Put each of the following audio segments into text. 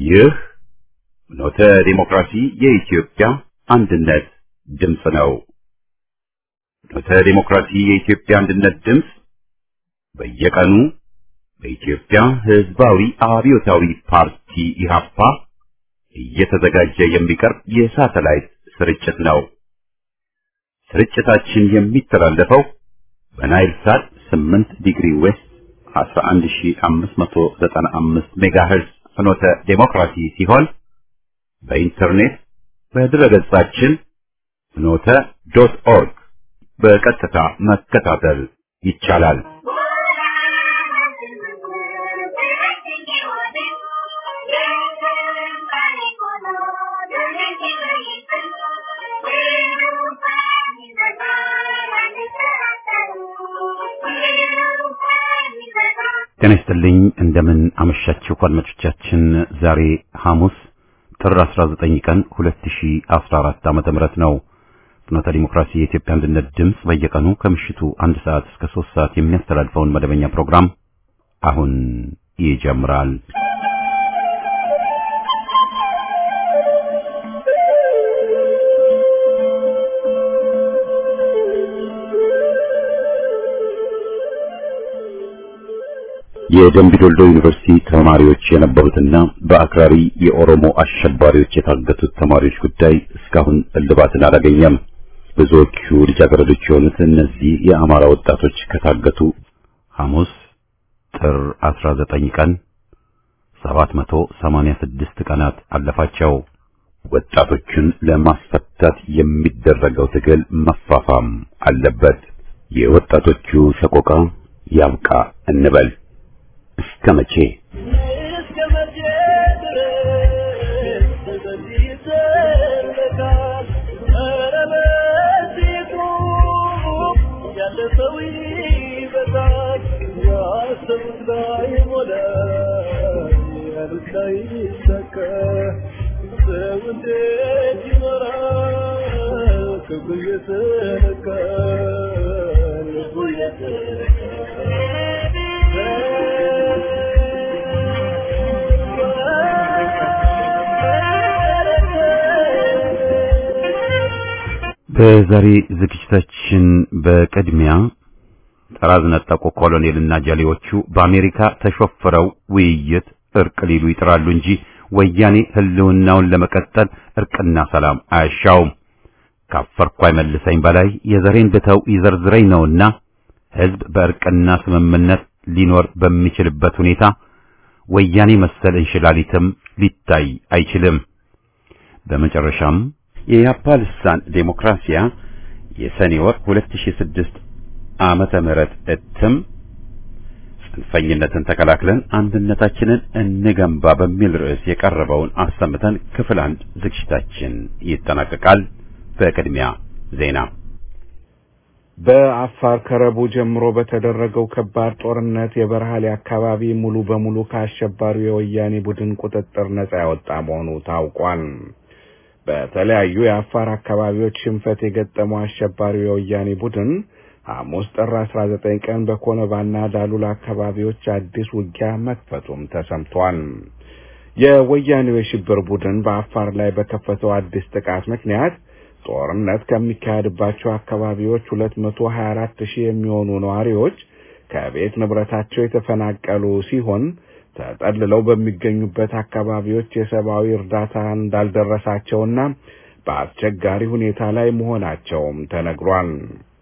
ይህ ኖተ ዲሞክራሲ የኢትዮጵያ አንድነት ድምፅ ነው። ኖተ ዲሞክራሲ የኢትዮጵያ አንድነት ድምፅ በየቀኑ በኢትዮጵያ ሕዝባዊ አብዮታዊ ፓርቲ ኢህአፓ እየተዘጋጀ የሚቀርብ የሳተላይት ስርጭት ነው። ስርጭታችን የሚተላለፈው በናይል ሳት 8 ዲግሪ ዌስት 11595 ሜጋሄርዝ ፍኖተ ዴሞክራሲ ሲሆን በኢንተርኔት በድረገጻችን ፍኖተ ዶት ኦርግ በቀጥታ መከታተል ይቻላል። ጤና ይስጥልኝ እንደምን አመሻችሁ አድማጮቻችን። ዛሬ ሐሙስ ጥር 19 ቀን 2014 ዓመተ ምህረት ነው። ፍኖተ ዲሞክራሲ የኢትዮጵያ አንድነት ድምፅ በየቀኑ ከምሽቱ አንድ ሰዓት እስከ 3 ሰዓት የሚያስተላልፈውን መደበኛ ፕሮግራም አሁን ይጀምራል። የደምቢ ዶልዶ ዩኒቨርሲቲ ተማሪዎች የነበሩትና በአክራሪ የኦሮሞ አሸባሪዎች የታገቱት ተማሪዎች ጉዳይ እስካሁን እልባትን አላገኘም። ብዙዎቹ ልጃገረዶች የሆኑት እነዚህ የአማራ ወጣቶች ከታገቱ ሐሙስ ጥር 19 ቀን 786 ቀናት አለፋቸው። ወጣቶቹን ለማስፈታት የሚደረገው ትግል መፋፋም አለበት። የወጣቶቹ ሰቆቃ ያብቃ እንበል። እስከ መቼ በዛሬ ዝግጅታችን በቅድሚያ ጠራዝ ነጠቁ ኮሎኔልና ጀሌዎቹ በአሜሪካ ተሾፍረው ውይይት እርቅ ሊሉ ይጥራሉ እንጂ ወያኔ ሕልውናውን ለመቀጠል እርቅና ሰላም አያሻውም። ካፈርኩ አይመልሰኝ በላይ የዘሬን ብተው ይዘርዝረኝ ነውና ሕዝብ በእርቅና ስምምነት ሊኖር በሚችልበት ሁኔታ ወያኔ መሰል እንሽላሊትም ሊታይ አይችልም። በመጨረሻም የያፓ ልሳን ዴሞክራሲያ የሰኔ ወር 2006 ዓመተ ምህረት እትም ጽንፈኝነትን ተከላክለን አንድነታችንን እንገንባ በሚል ርዕስ የቀረበውን አሰምተን ክፍል አንድ ዝግጅታችን ይጠናቀቃል። በቅድሚያ ዜና። በአፋር ከረቡ ጀምሮ በተደረገው ከባድ ጦርነት የበረሃሌ አካባቢ ሙሉ በሙሉ ከአሸባሪው የወያኔ ቡድን ቁጥጥር ነጻ ያወጣ መሆኑ ታውቋል። በተለያዩ የአፋር አካባቢዎች ሽንፈት የገጠመው አሸባሪው የወያኔ ቡድን ሐሙስ ጥር 19 ቀን በኮነባና ዳሉላ አካባቢዎች አዲስ ውጊያ መክፈቱም ተሰምቷል። የወያኔው የሽብር ቡድን በአፋር ላይ በከፈተው አዲስ ጥቃት ምክንያት ጦርነት ከሚካሄድባቸው አካባቢዎች 224 ሺህ የሚሆኑ ነዋሪዎች ከቤት ንብረታቸው የተፈናቀሉ ሲሆን ተጠልለው በሚገኙበት አካባቢዎች የሰብአዊ እርዳታ እንዳልደረሳቸውና በአስቸጋሪ ሁኔታ ላይ መሆናቸውም ተነግሯል።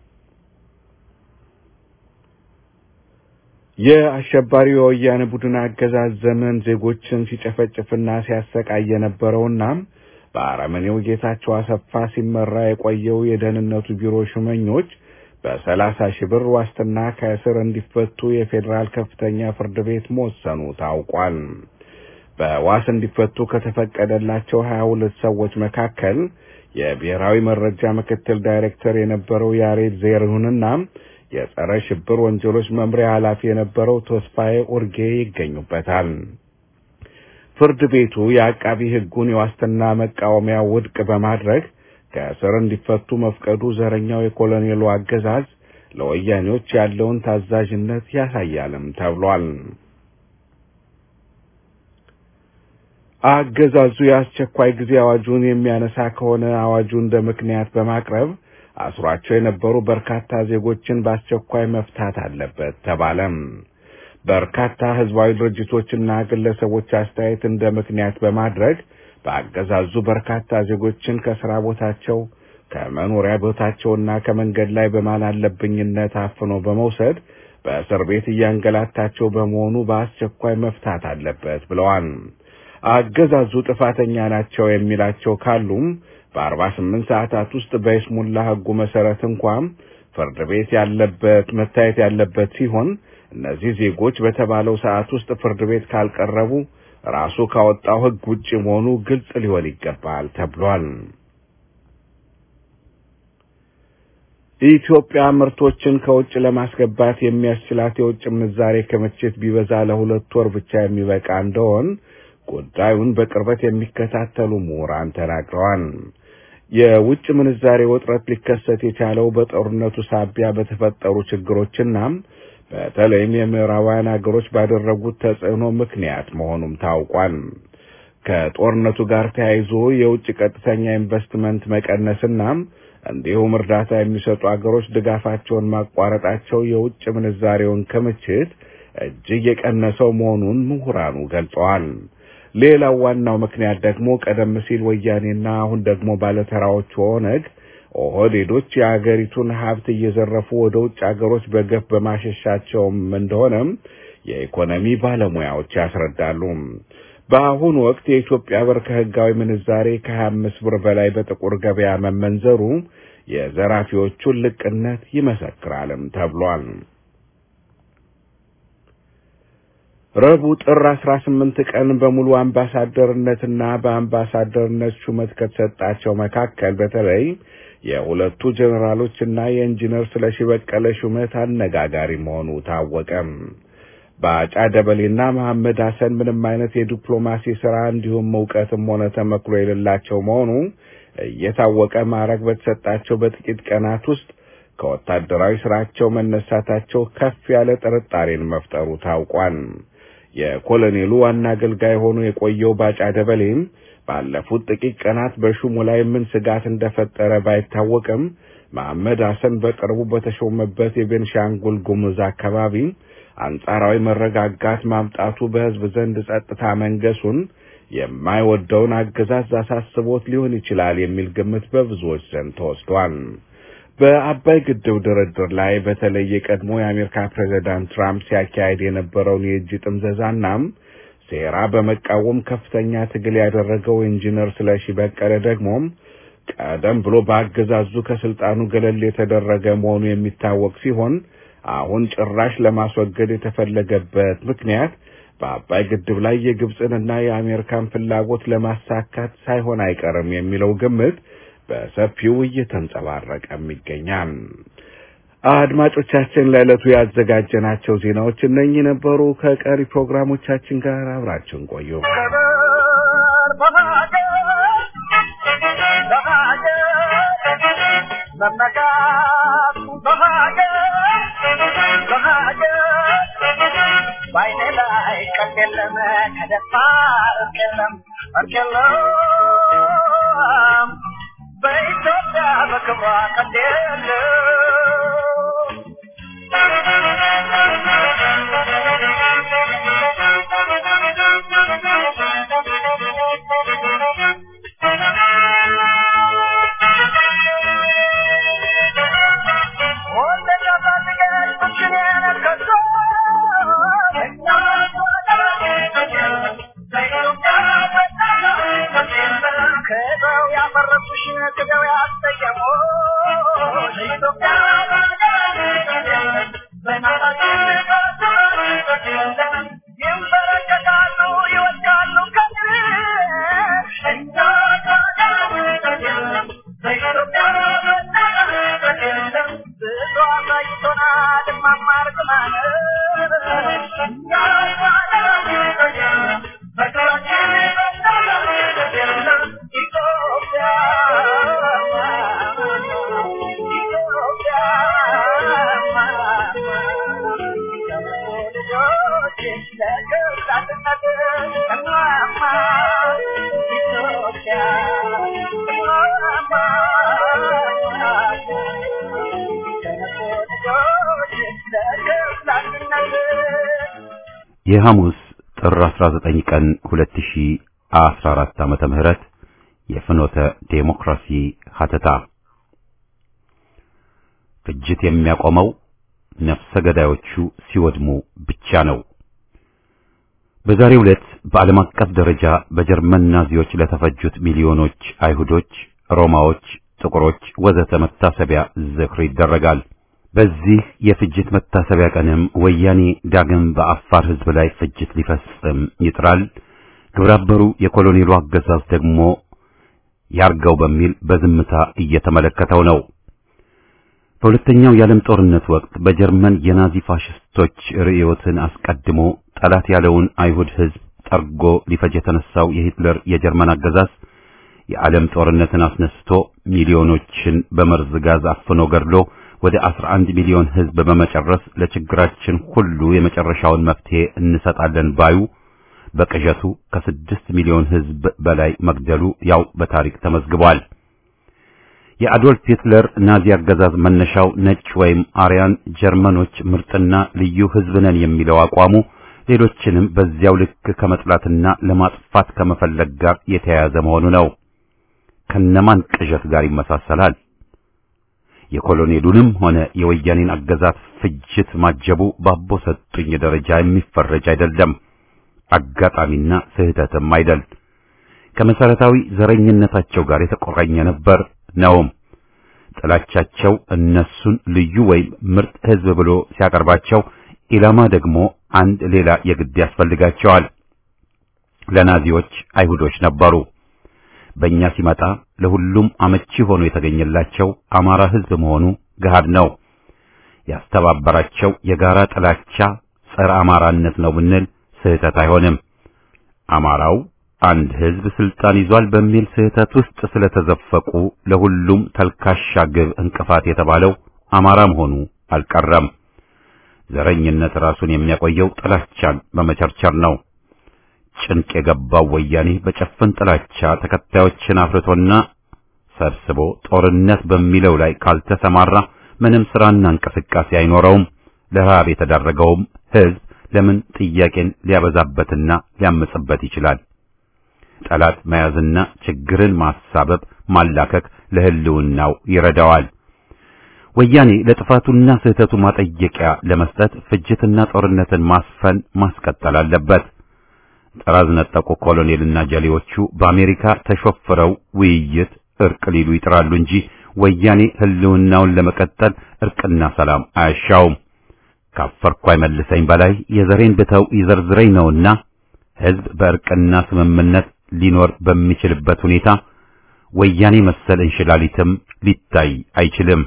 የአሸባሪው የወያኔ ቡድን አገዛዝ ዘመን ዜጎችን ሲጨፈጭፍና ሲያሰቃይ የነበረውና በአረመኔው ጌታቸው አሰፋ ሲመራ የቆየው የደህንነቱ ቢሮ ሹመኞች በሰላሳ ሺህ ብር ዋስትና ከእስር እንዲፈቱ የፌዴራል ከፍተኛ ፍርድ ቤት መወሰኑ ታውቋል። በዋስ እንዲፈቱ ከተፈቀደላቸው ሀያ ሁለት ሰዎች መካከል የብሔራዊ መረጃ ምክትል ዳይሬክተር የነበረው ያሬድ ዜርሁንና የጸረ ሽብር ወንጀሎች መምሪያ ኃላፊ የነበረው ተስፋዬ ኡርጌ ይገኙበታል። ፍርድ ቤቱ የአቃቢ ሕጉን የዋስትና መቃወሚያ ውድቅ በማድረግ ከእስር እንዲፈቱ መፍቀዱ ዘረኛው የኮሎኔሉ አገዛዝ ለወያኔዎች ያለውን ታዛዥነት ያሳያልም ተብሏል። አገዛዙ የአስቸኳይ ጊዜ አዋጁን የሚያነሳ ከሆነ አዋጁ እንደ ምክንያት በማቅረብ አስሯቸው የነበሩ በርካታ ዜጎችን በአስቸኳይ መፍታት አለበት ተባለም። በርካታ ህዝባዊ ድርጅቶችና ግለሰቦች አስተያየት እንደ ምክንያት በማድረግ በአገዛዙ በርካታ ዜጎችን ከስራ ቦታቸው ከመኖሪያ ቦታቸውና ከመንገድ ላይ በማን አለብኝነት አፍኖ በመውሰድ በእስር ቤት እያንገላታቸው በመሆኑ በአስቸኳይ መፍታት አለበት ብለዋል። አገዛዙ ጥፋተኛ ናቸው የሚላቸው ካሉም በአርባ ስምንት ሰዓታት ውስጥ በይስሙላ ህጉ መሰረት እንኳን ፍርድ ቤት ያለበት መታየት ያለበት ሲሆን እነዚህ ዜጎች በተባለው ሰዓት ውስጥ ፍርድ ቤት ካልቀረቡ ራሱ ካወጣው ህግ ውጭ መሆኑ ግልጽ ሊሆን ይገባል ተብሏል። ኢትዮጵያ ምርቶችን ከውጭ ለማስገባት የሚያስችላት የውጭ ምንዛሬ ክምችት ቢበዛ ለሁለት ወር ብቻ የሚበቃ እንደሆን ጉዳዩን በቅርበት የሚከታተሉ ምሁራን ተናግረዋል። የውጭ ምንዛሬ ውጥረት ሊከሰት የቻለው በጦርነቱ ሳቢያ በተፈጠሩ ችግሮችና በተለይም የምዕራባውያን ሀገሮች ባደረጉት ተጽዕኖ ምክንያት መሆኑም ታውቋል። ከጦርነቱ ጋር ተያይዞ የውጭ ቀጥተኛ ኢንቨስትመንት መቀነስና እንዲሁም እርዳታ የሚሰጡ አገሮች ድጋፋቸውን ማቋረጣቸው የውጭ ምንዛሬውን ክምችት እጅግ የቀነሰው መሆኑን ምሁራኑ ገልጸዋል። ሌላው ዋናው ምክንያት ደግሞ ቀደም ሲል ወያኔና አሁን ደግሞ ባለተራዎቹ ኦነግ ኦህዴዶች የአገሪቱን ሀብት እየዘረፉ ወደ ውጭ አገሮች በገፍ በማሸሻቸውም እንደሆነም የኢኮኖሚ ባለሙያዎች ያስረዳሉ። በአሁኑ ወቅት የኢትዮጵያ ብር ከህጋዊ ምንዛሬ ከሀያ አምስት ብር በላይ በጥቁር ገበያ መመንዘሩ የዘራፊዎቹን ልቅነት ይመሰክራልም ተብሏል። ረቡዕ ጥር አስራ ስምንት ቀን በሙሉ አምባሳደርነትና በአምባሳደርነት ሹመት ከተሰጣቸው መካከል በተለይ የሁለቱ ጀኔራሎችና የኢንጂነር ስለሺ በቀለ ሹመት አነጋጋሪ መሆኑ ታወቀም። ባጫ ደበሌና መሐመድ ሐሰን ምንም አይነት የዲፕሎማሲ ስራ እንዲሁም እውቀትም ሆነ ተመክሮ የሌላቸው መሆኑ እየታወቀ ማዕረግ በተሰጣቸው በጥቂት ቀናት ውስጥ ከወታደራዊ ስራቸው መነሳታቸው ከፍ ያለ ጥርጣሬን መፍጠሩ ታውቋል። የኮሎኔሉ ዋና አገልጋይ ሆኖ የቆየው ባጫ ደበሌም ባለፉት ጥቂት ቀናት በሹሙ ላይ ምን ስጋት እንደፈጠረ ባይታወቅም መሐመድ ሐሰን በቅርቡ በተሾመበት የቤንሻንጉል ጉሙዝ አካባቢ አንጻራዊ መረጋጋት ማምጣቱ በሕዝብ ዘንድ ጸጥታ መንገሱን የማይወደውን አገዛዝ አሳስቦት ሊሆን ይችላል የሚል ግምት በብዙዎች ዘንድ ተወስዷል። በአባይ ግድብ ድርድር ላይ በተለይ የቀድሞ የአሜሪካ ፕሬዚዳንት ትራምፕ ሲያካሄድ የነበረውን የእጅ ጥምዘዛናም ሴራ በመቃወም ከፍተኛ ትግል ያደረገው ኢንጂነር ስለሺ በቀለ ደግሞም ቀደም ብሎ በአገዛዙ ከስልጣኑ ገለል የተደረገ መሆኑ የሚታወቅ ሲሆን አሁን ጭራሽ ለማስወገድ የተፈለገበት ምክንያት በአባይ ግድብ ላይ የግብፅንና የአሜሪካን ፍላጎት ለማሳካት ሳይሆን አይቀርም የሚለው ግምት በሰፊው እየተንጸባረቀም ይገኛል። አድማጮቻችን ለዕለቱ ያዘጋጀናቸው ዜናዎች እነኚህ ነበሩ። ከቀሪ ፕሮግራሞቻችን ጋር አብራችን ቆዩ። ባይኔ ላይ ቀልድ የለም ከደፋር እርቅ የለም እርቅ የለም በኢትዮጵያ በክብሯ ቀልድ የለም የሐሙስ ጥር 19 ቀን 2014 ዓመተ ምህረት የፍኖተ ዴሞክራሲ ሀተታ ፍጅት የሚያቆመው ነፍሰ ገዳዮቹ ሲወድሙ ብቻ ነው። በዛሬው ዕለት በዓለም አቀፍ ደረጃ በጀርመን ናዚዎች ለተፈጁት ሚሊዮኖች አይሁዶች፣ ሮማዎች፣ ጥቁሮች ወዘተ መታሰቢያ ዝክር ይደረጋል። በዚህ የፍጅት መታሰቢያ ቀንም ወያኔ ዳግም በአፋር ሕዝብ ላይ ፍጅት ሊፈጽም ይጥራል። ግብረአበሩ የኮሎኔሉ አገዛዝ ደግሞ ያርገው በሚል በዝምታ እየተመለከተው ነው። በሁለተኛው የዓለም ጦርነት ወቅት በጀርመን የናዚ ፋሽስቶች ርዕዮትን አስቀድሞ ጠላት ያለውን አይሁድ ሕዝብ ጠርጎ ሊፈጅ የተነሳው የሂትለር የጀርመን አገዛዝ የዓለም ጦርነትን አስነስቶ ሚሊዮኖችን በመርዝ ጋዝ አፍኖ ገድሎ ወደ 11 ሚሊዮን ሕዝብ በመጨረስ ለችግራችን ሁሉ የመጨረሻውን መፍትሄ እንሰጣለን ባዩ በቅዠቱ ከስድስት ሚሊዮን ሕዝብ በላይ መግደሉ ያው በታሪክ ተመዝግቧል። የአዶልፍ ሂትለር ናዚ አገዛዝ መነሻው ነጭ ወይም አርያን ጀርመኖች ምርጥና ልዩ ሕዝብ ነን የሚለው አቋሙ ሌሎችንም በዚያው ልክ ከመጥላትና ለማጥፋት ከመፈለግ ጋር የተያያዘ መሆኑ ነው። ከነማን ቅዠት ጋር ይመሳሰላል? የኮሎኔሉንም ሆነ የወያኔን አገዛዝ ፍጅት ማጀቡ ባቦ ሰጡኝ ደረጃ የሚፈረጅ አይደለም። አጋጣሚና ስህተትም አይደል። ከመሰረታዊ ዘረኝነታቸው ጋር የተቆራኘ ነበር ነውም። ጥላቻቸው እነሱን ልዩ ወይም ምርጥ ሕዝብ ብሎ ሲያቀርባቸው ኢላማ ደግሞ አንድ ሌላ የግድ ያስፈልጋቸዋል። ለናዚዎች አይሁዶች ነበሩ። በእኛ ሲመጣ ለሁሉም አመቺ ሆኖ የተገኘላቸው አማራ ሕዝብ መሆኑ ገሃድ ነው። ያስተባበራቸው የጋራ ጥላቻ ጸረ አማራነት ነው ብንል ስህተት አይሆንም። አማራው አንድ ሕዝብ ስልጣን ይዟል በሚል ስህተት ውስጥ ስለተዘፈቁ ለሁሉም ተልካሻ ግብ እንቅፋት የተባለው አማራ መሆኑ አልቀረም። ዘረኝነት ራሱን የሚያቆየው ጥላቻን በመቸርቸር ነው። ጭንቅ የገባው ወያኔ በጨፍን ጥላቻ ተከታዮችን አፍርቶና ሰብስቦ ጦርነት በሚለው ላይ ካልተሰማራ ምንም ስራና እንቅስቃሴ አይኖረውም። ለረሃብ የተዳረገውም ሕዝብ ለምን ጥያቄን ሊያበዛበትና ሊያምጽበት ይችላል? ጠላት መያዝና ችግርን ማሳበብ ማላከክ ለህልውናው ይረዳዋል። ወያኔ ለጥፋቱና ስህተቱ ማጠየቂያ ለመስጠት ፍጅትና ጦርነትን ማስፈን ማስቀጠል አለበት። ጠራዝ ነጠቁ ኮሎኔልና ጀሌዎቹ በአሜሪካ ተሾፍረው ውይይት እርቅ ሊሉ ይጥራሉ እንጂ ወያኔ ህልውናውን ለመቀጠል እርቅና ሰላም አያሻውም። ካፈርኩ አይመልሰኝ በላይ የዘሬን ብተው ይዘርዝረኝ ነውና ህዝብ በእርቅና ስምምነት ሊኖር በሚችልበት ሁኔታ ወያኔ መሰል እንሽላሊትም ሊታይ አይችልም።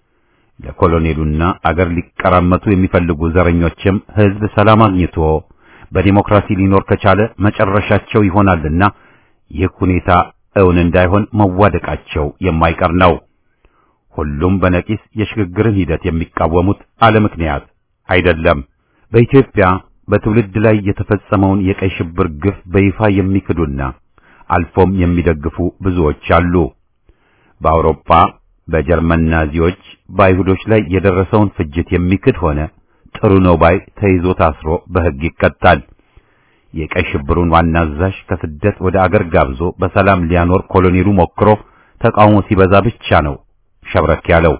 ለኮሎኔሉና አገር ሊቀራመቱ የሚፈልጉ ዘረኞችም ህዝብ ሰላም አግኝቶ በዲሞክራሲ ሊኖር ከቻለ መጨረሻቸው ይሆናልና ይህ ሁኔታ እውን እንዳይሆን መዋደቃቸው የማይቀር ነው። ሁሉም በነቂስ የሽግግርን ሂደት የሚቃወሙት አለ ምክንያት አይደለም። በኢትዮጵያ በትውልድ ላይ የተፈጸመውን የቀይ ሽብር ግፍ በይፋ የሚክዱና አልፎም የሚደግፉ ብዙዎች አሉ። በአውሮፓ በጀርመን ናዚዎች በአይሁዶች ላይ የደረሰውን ፍጅት የሚክድ ሆነ ጥሩ ነው ባይ ተይዞ ታስሮ በሕግ ይቀጣል። የቀይ ሽብሩን ዋና አዛዥ ከስደት ወደ አገር ጋብዞ በሰላም ሊያኖር ኮሎኔሉ ሞክሮ ተቃውሞ ሲበዛ ብቻ ነው ሸብረክ ያለው።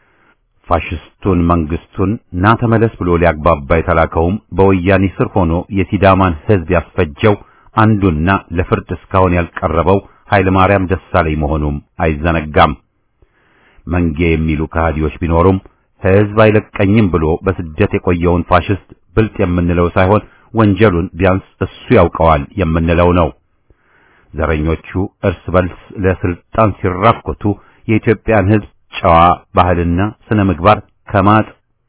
ፋሽስቱን መንግስቱን ና ተመለስ ብሎ ሊያግባባ የተላከውም በወያኔ ስር ሆኖ የሲዳማን ሕዝብ ያስፈጀው አንዱና ለፍርድ እስካሁን ያልቀረበው ኃይለ ማርያም ደሳለኝ መሆኑም አይዘነጋም። መንጌ የሚሉ ከሃዲዎች ቢኖሩም ሕዝብ አይለቀኝም ብሎ በስደት የቆየውን ፋሽስት ብልጥ የምንለው ሳይሆን ወንጀሉን ቢያንስ እሱ ያውቀዋል የምንለው ነው። ዘረኞቹ እርስ በርስ ለስልጣን ሲራኮቱ የኢትዮጵያን ሕዝብ ጨዋ ባህልና ስነ ምግባር ከማጥ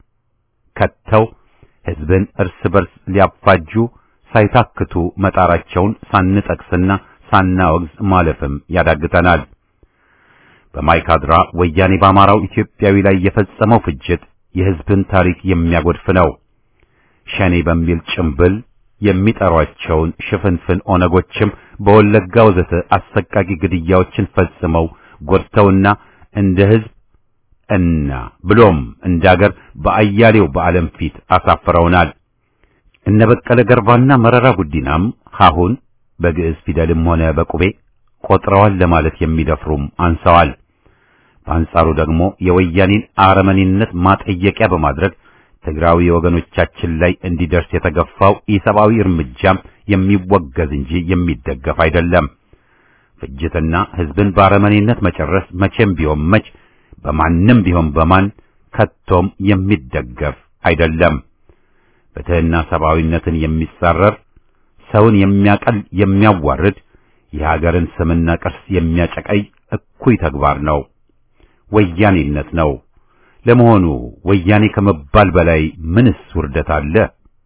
ከተው ሕዝብን እርስ በርስ ሊያፋጁ ሳይታክቱ መጣራቸውን ሳንጠቅስና ሳናወግዝ ማለፍም ያዳግተናል። በማይካድራ ወያኔ በአማራው ኢትዮጵያዊ ላይ የፈጸመው ፍጅት የሕዝብን ታሪክ የሚያጎድፍ ነው። ሸኔ በሚል ጭምብል የሚጠሯቸውን ሽፍንፍን ኦነጎችም በወለጋ ወዘተ አሰቃቂ ግድያዎችን ፈጽመው ጎድተውና እንደ ሕዝብ እና ብሎም እንደ አገር በአያሌው በዓለም ፊት አሳፍረውናል። እነ በቀለ ገርባና መረራ ጉዲናም ሀሁን በግዕዝ ፊደልም ሆነ በቁቤ ቆጥረዋል ለማለት የሚደፍሩም አንሰዋል። በአንጻሩ ደግሞ የወያኔን አረመኔነት ማጠየቂያ በማድረግ ትግራዊ ወገኖቻችን ላይ እንዲደርስ የተገፋው ኢሰብአዊ እርምጃም የሚወገዝ እንጂ የሚደገፍ አይደለም። ፍጅትና ሕዝብን በአረመኔነት መጨረስ መቼም ቢሆን መች በማንም ቢሆን በማን ከቶም የሚደገፍ አይደለም። ፍትሕና ሰብአዊነትን የሚጻረር ሰውን የሚያቀል የሚያዋርድ የሀገርን ስምና ቅርስ የሚያጨቀይ እኩይ ተግባር ነው። ወያኔነት ነው። ለመሆኑ ወያኔ ከመባል በላይ ምንስ ውርደት አለ?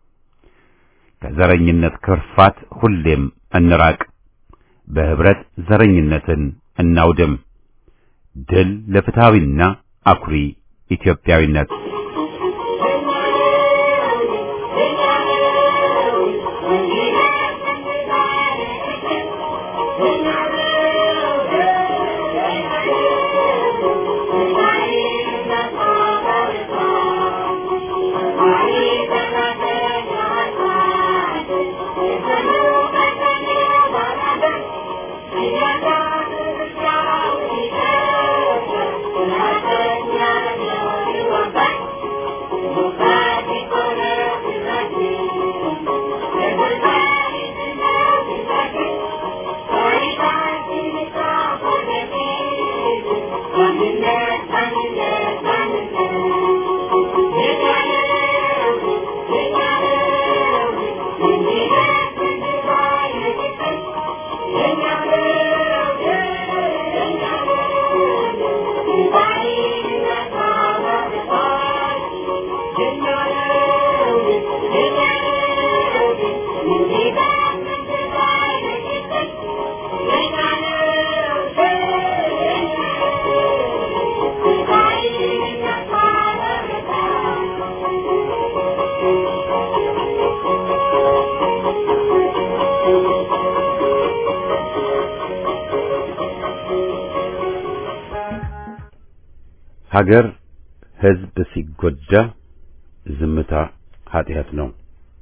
ከዘረኝነት ክርፋት ሁሌም እንራቅ። በህብረት ዘረኝነትን እናውድም። ድል ለፍትሃዊና አኩሪ ኢትዮጵያዊነት። ሀገር ሕዝብ ሲጎዳ ዝምታ ኃጢአት ነው።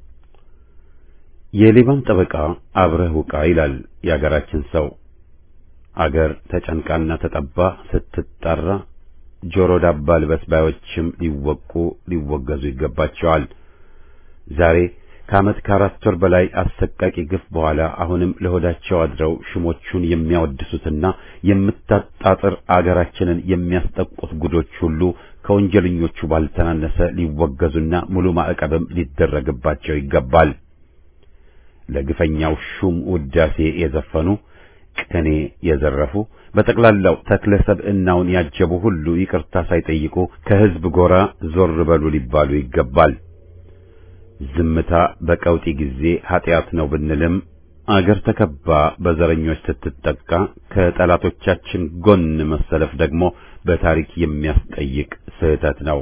የሌባን ጠበቃ አብረህ ውቃ ይላል የአገራችን ሰው። አገር ተጨንቃና ተጠባ ስትጣራ ጆሮ ዳባ ልበስ ባዮችም ሊወቁ ሊወገዙ ይገባቸዋል። ዛሬ ከዓመት ከአራት ወር በላይ አሰቃቂ ግፍ በኋላ አሁንም ለሆዳቸው አድረው ሽሞቹን የሚያወድሱትና የምታጣጥር አገራችንን የሚያስጠቁት ጉዶች ሁሉ ከወንጀለኞቹ ባልተናነሰ ሊወገዙና ሙሉ ማዕቀብም ሊደረግባቸው ይገባል። ለግፈኛው ሹም ውዳሴ የዘፈኑ ቅኔ የዘረፉ በጠቅላላው ተክለ ሰብዕናውን ያጀቡ ሁሉ ይቅርታ ሳይጠይቁ ከሕዝብ ጎራ ዞር በሉ ሊባሉ ይገባል። ዝምታ በቀውጢ ጊዜ ኃጢአት ነው ብንልም አገር ተከባ በዘረኞች ስትጠቃ ከጠላቶቻችን ጎን መሰለፍ ደግሞ በታሪክ የሚያስጠይቅ ስህተት ነው።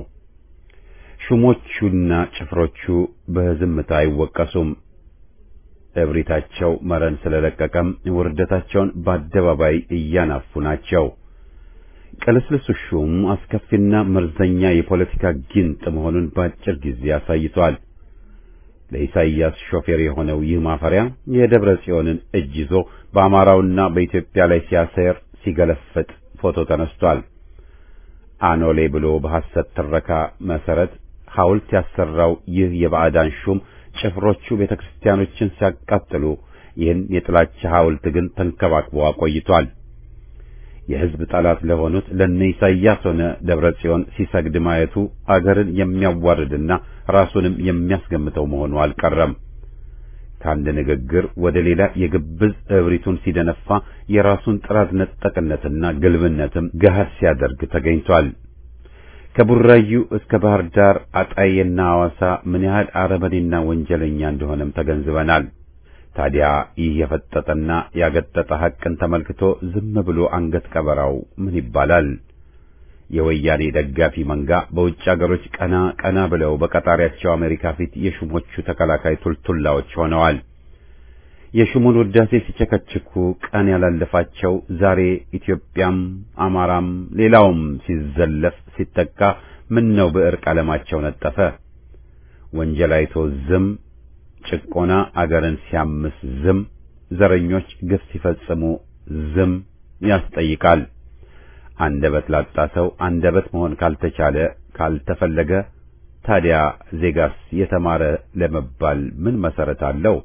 ሹሞቹና ጭፍሮቹ በዝምታ አይወቀሱም። እብሪታቸው መረን ስለለቀቀም ውርደታቸውን በአደባባይ እያናፉ ናቸው። ቅልስልሱ ሹም አስከፊና መርዘኛ የፖለቲካ ጊንጥ መሆኑን በአጭር ጊዜ አሳይቷል። ለኢሳይያስ ሾፌር የሆነው ይህ ማፈሪያ የደብረ ጽዮንን እጅ ይዞ በአማራውና በኢትዮጵያ ላይ ሲያሰር ሲገለፍጥ ፎቶ ተነስቷል። አኖሌ ብሎ በሐሰት ትረካ መሰረት ሐውልት ያሰራው ይህ የባዕዳን ሹም ጭፍሮቹ ቤተ ክርስቲያኖችን ሲያቃጥሉ ይህን የጥላቻ ሐውልት ግን ተንከባክቦ አቆይቷል። የሕዝብ ጠላት ለሆኑት ለነ ኢሳይያስ ሆነ ደብረ ጽዮን ሲሰግድ ማየቱ አገርን የሚያዋርድና ራሱንም የሚያስገምተው መሆኑ አልቀረም። ከአንድ ንግግር ወደ ሌላ የግብዝ እብሪቱን ሲደነፋ የራሱን ጥራት ነጠቅነትና ግልብነትም ገሃድ ሲያደርግ ተገኝቷል። ከቡራዩ እስከ ባህር ዳር አጣዬና ሐዋሳ ምን ያህል አረመኔና ወንጀለኛ እንደሆነም ተገንዝበናል። ታዲያ ይህ የፈጠጠና ያገጠጠ ሐቅን ተመልክቶ ዝም ብሎ አንገት ቀበራው ምን ይባላል? የወያኔ ደጋፊ መንጋ በውጭ አገሮች ቀና ቀና ብለው በቀጣሪያቸው አሜሪካ ፊት የሹሞቹ ተከላካይ ቱልቱላዎች ሆነዋል። የሹሙን ውዳሴ ሲቸከችኩ ቀን ያላለፋቸው ዛሬ ኢትዮጵያም አማራም ሌላውም ሲዘለፍ ሲጠቃ ምን ነው ብዕር ቀለማቸው ነጠፈ? ወንጀል አይቶ ዝም፣ ጭቆና አገርን ሲያምስ ዝም፣ ዘረኞች ግፍ ሲፈጽሙ ዝም ያስጠይቃል። አንደበት ላጣ ሰው አንደበት መሆን ካልተቻለ ካልተፈለገ ታዲያ ዜጋስ የተማረ ለመባል ምን መሰረት አለው?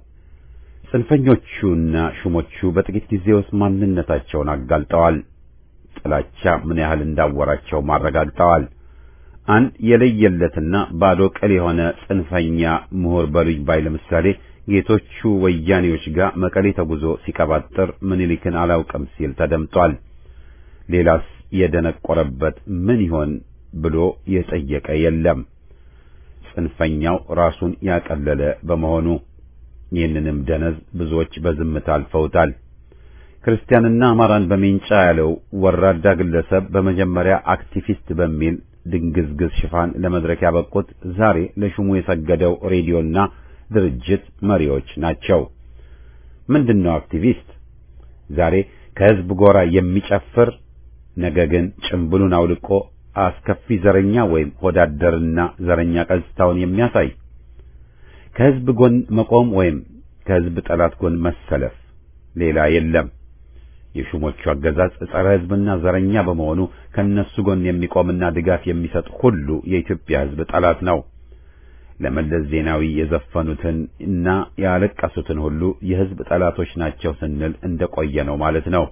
ጽንፈኞቹና ሹሞቹ በጥቂት ጊዜ ውስጥ ማንነታቸውን አጋልጠዋል። ጥላቻ ምን ያህል እንዳወራቸው ማረጋግጠዋል። አንድ የለየለትና ባዶ ቅል የሆነ ጽንፈኛ ምሁር በሉኝ ባይ ለምሳሌ ጌቶቹ ወያኔዎች ጋር መቀሌ ተጉዞ ሲቀባጥር ምኒልክን አላውቅም ሲል ተደምጧል። ሌላስ የደነቆረበት ምን ይሆን ብሎ የጠየቀ የለም። ጽንፈኛው ራሱን ያቀለለ በመሆኑ ይህንንም ደነዝ ብዙዎች በዝምታ አልፈውታል። ክርስቲያንና አማራን በሜንጫ ያለው ወራዳ ግለሰብ በመጀመሪያ አክቲቪስት በሚል ድንግዝግዝ ሽፋን ለመድረክ ያበቁት ዛሬ ለሹሙ የሰገደው ሬዲዮና ድርጅት መሪዎች ናቸው። ምንድነው አክቲቪስት? ዛሬ ከህዝብ ጎራ የሚጨፍር ነገ ግን ጭምብሉን አውልቆ አስከፊ ዘረኛ ወይም ሆዳደርና ዘረኛ ቀዝታውን የሚያሳይ ከህዝብ ጎን መቆም ወይም ከህዝብ ጠላት ጎን መሰለፍ ሌላ የለም። የሹሞቹ አገዛዝ ጸረ ህዝብና ዘረኛ በመሆኑ ከነሱ ጎን የሚቆምና ድጋፍ የሚሰጥ ሁሉ የኢትዮጵያ ህዝብ ጠላት ነው። ለመለስ ዜናዊ የዘፈኑትን እና ያለቀሱትን ሁሉ የህዝብ ጠላቶች ናቸው ስንል እንደቆየ ነው ማለት ነው።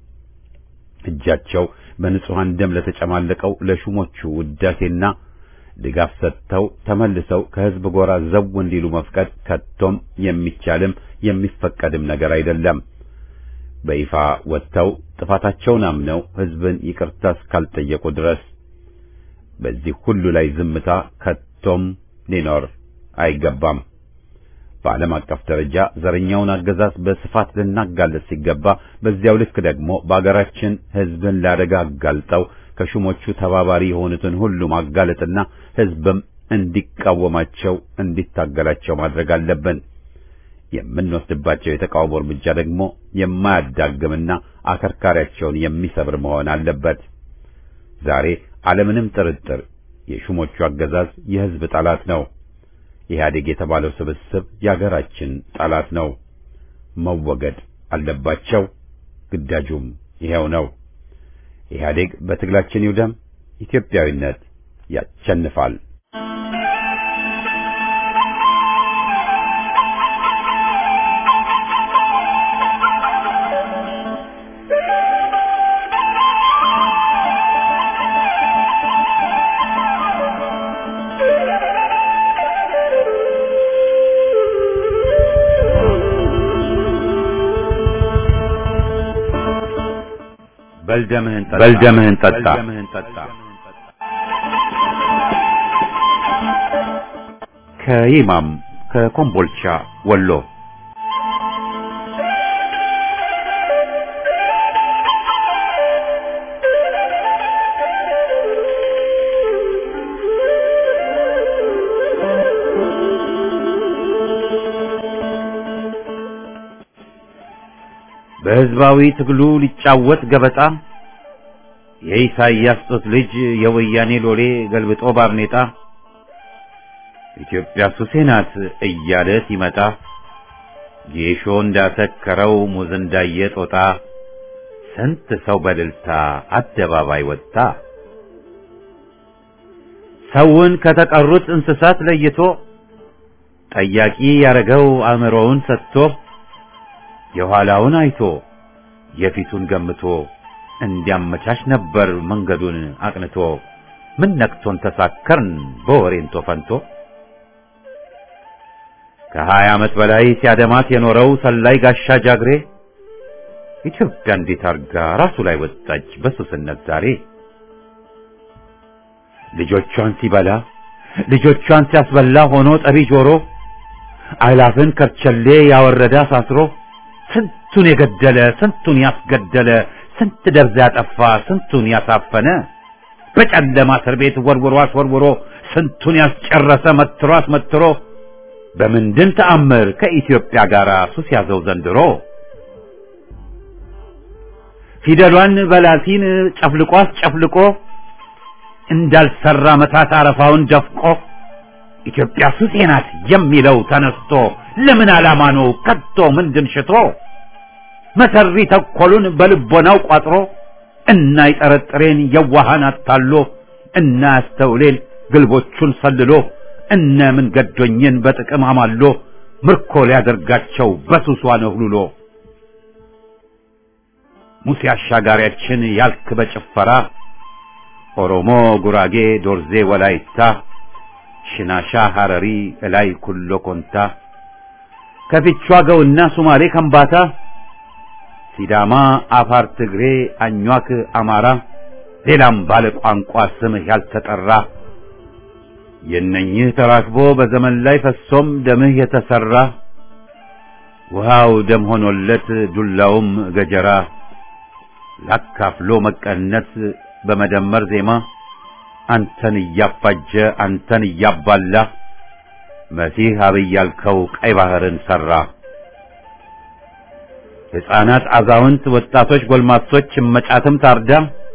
እጃቸው በንጹሐን ደም ለተጨማለቀው ለሹሞቹ ውዳሴና ድጋፍ ሰጥተው ተመልሰው ከህዝብ ጎራ ዘው እንዲሉ መፍቀድ ከቶም የሚቻልም የሚፈቀድም ነገር አይደለም። በይፋ ወጥተው ጥፋታቸውን አምነው ህዝብን ይቅርታ እስካልጠየቁ ድረስ በዚህ ሁሉ ላይ ዝምታ ከቶም ሊኖር አይገባም። በዓለም አቀፍ ደረጃ ዘረኛውን አገዛዝ በስፋት ልናጋለጥ ሲገባ፣ በዚያው ልክ ደግሞ በአገራችን ህዝብን ለአደጋ አጋልጠው ከሹሞቹ ተባባሪ የሆኑትን ሁሉ ማጋለጥና ህዝብም እንዲቃወማቸው እንዲታገላቸው ማድረግ አለብን። የምንወስድባቸው የተቃውሞ እርምጃ ደግሞ የማያዳግምና አከርካሪያቸውን የሚሰብር መሆን አለበት። ዛሬ አለምንም ጥርጥር የሹሞቹ አገዛዝ የህዝብ ጠላት ነው። ኢህአዴግ የተባለው ስብስብ የአገራችን ጠላት ነው። መወገድ አለባቸው። ግዳጁም ይሄው ነው። ኢህአዴግ በትግላችን ይውደም። ኢትዮጵያዊነት ያሸንፋል። በልደምህን ጠጣ በልደምህን ጠጣ ከይማም ከኮምቦልቻ ወሎ በህዝባዊ ትግሉ ሊጫወት ገበጣ የኢሳይያስ ጡት ልጅ የወያኔ ሎሌ ገልብጦ ባርኔጣ ኢትዮጵያ ሱሴ ናት እያለ ሲመጣ ጌሾ እንዳሰከረው ሙዝ እንዳየ ጦጣ ስንት ሰው በእልልታ አደባባይ ወጣ። ሰውን ከተቀሩት እንስሳት ለይቶ ጠያቂ ያረገው አእምሮውን ሰጥቶ የኋላውን አይቶ የፊቱን ገምቶ እንዲያመቻች ነበር መንገዱን አቅንቶ። ምን ነክቶን ተሳከርን በወሬንቶ ፈንቶ ከሀያ ዓመት በላይ ሲያደማት የኖረው ሰላይ ጋሻ ጃግሬ ኢትዮጵያ እንዴት አርጋ ራሱ ላይ ወጣች በሱስነት ዛሬ። ልጆቿን ሲበላ ልጆቿን ሲያስበላ ሆኖ ጠቢ ጆሮ አእላፍን ከርቸሌ ያወረደ አሳስሮ ስንቱን የገደለ ስንቱን ያስገደለ ስንት ደብዛ ያጠፋ ስንቱን ያሳፈነ በጨለማ እስር ቤት ወርውሮ አስወርውሮ ስንቱን ያስጨረሰ መትሮ አስመትሮ በምንድን ተአምር ከኢትዮጵያ ጋር ሱስ ያዘው ዘንድሮ ፊደሏን በላቲን ጨፍልቆ አስጨፍልቆ እንዳልሰራ መታት አረፋውን ደፍቆ ኢትዮጵያ ሱሴ ናት የሚለው ተነስቶ ለምን ዓላማ ነው ከቶ ምንድን ሽቶ መሰሪ ተኮሉን በልቦናው ቋጥሮ እና ይጠረጥሬን የዋሃን አታሎ እና ያስተውሌን ግልቦቹን ሰልሎ እነ ምን ገዶኝን በጥቅም አማሎ ምርኮ ሊያደርጋቸው በሱሷ ነህሉሎ ሙሴ አሻጋሪያችን ያልክ በጭፈራ ኦሮሞ፣ ጉራጌ፣ ዶርዜ፣ ወላይታ፣ ሽናሻ፣ ሐረሪ፣ እላይ ኩሎ ኮንታ፣ ከፊቿ ገውና ሱማሌ ከምባታ፣ ሲዳማ፣ አፋር፣ ትግሬ፣ አኟክ፣ አማራ፣ ሌላም ባለ ቋንቋ ስምህ ያልተጠራ የእነኝህ ተራክቦ በዘመን ላይ ፈሶም ደምህ የተሰራ ውሃው ደም ሆኖለት ዱላውም ገጀራ ላካፍሎ መቀነስ በመደመር ዜማ አንተን እያፋጀ አንተን እያባላ መሲህ አብይ ያልከው ቀይ ባህርን ሰራ። ሕፃናት፣ አዛውንት፣ ወጣቶች፣ ጎልማሶች እመጫትም ታርዳ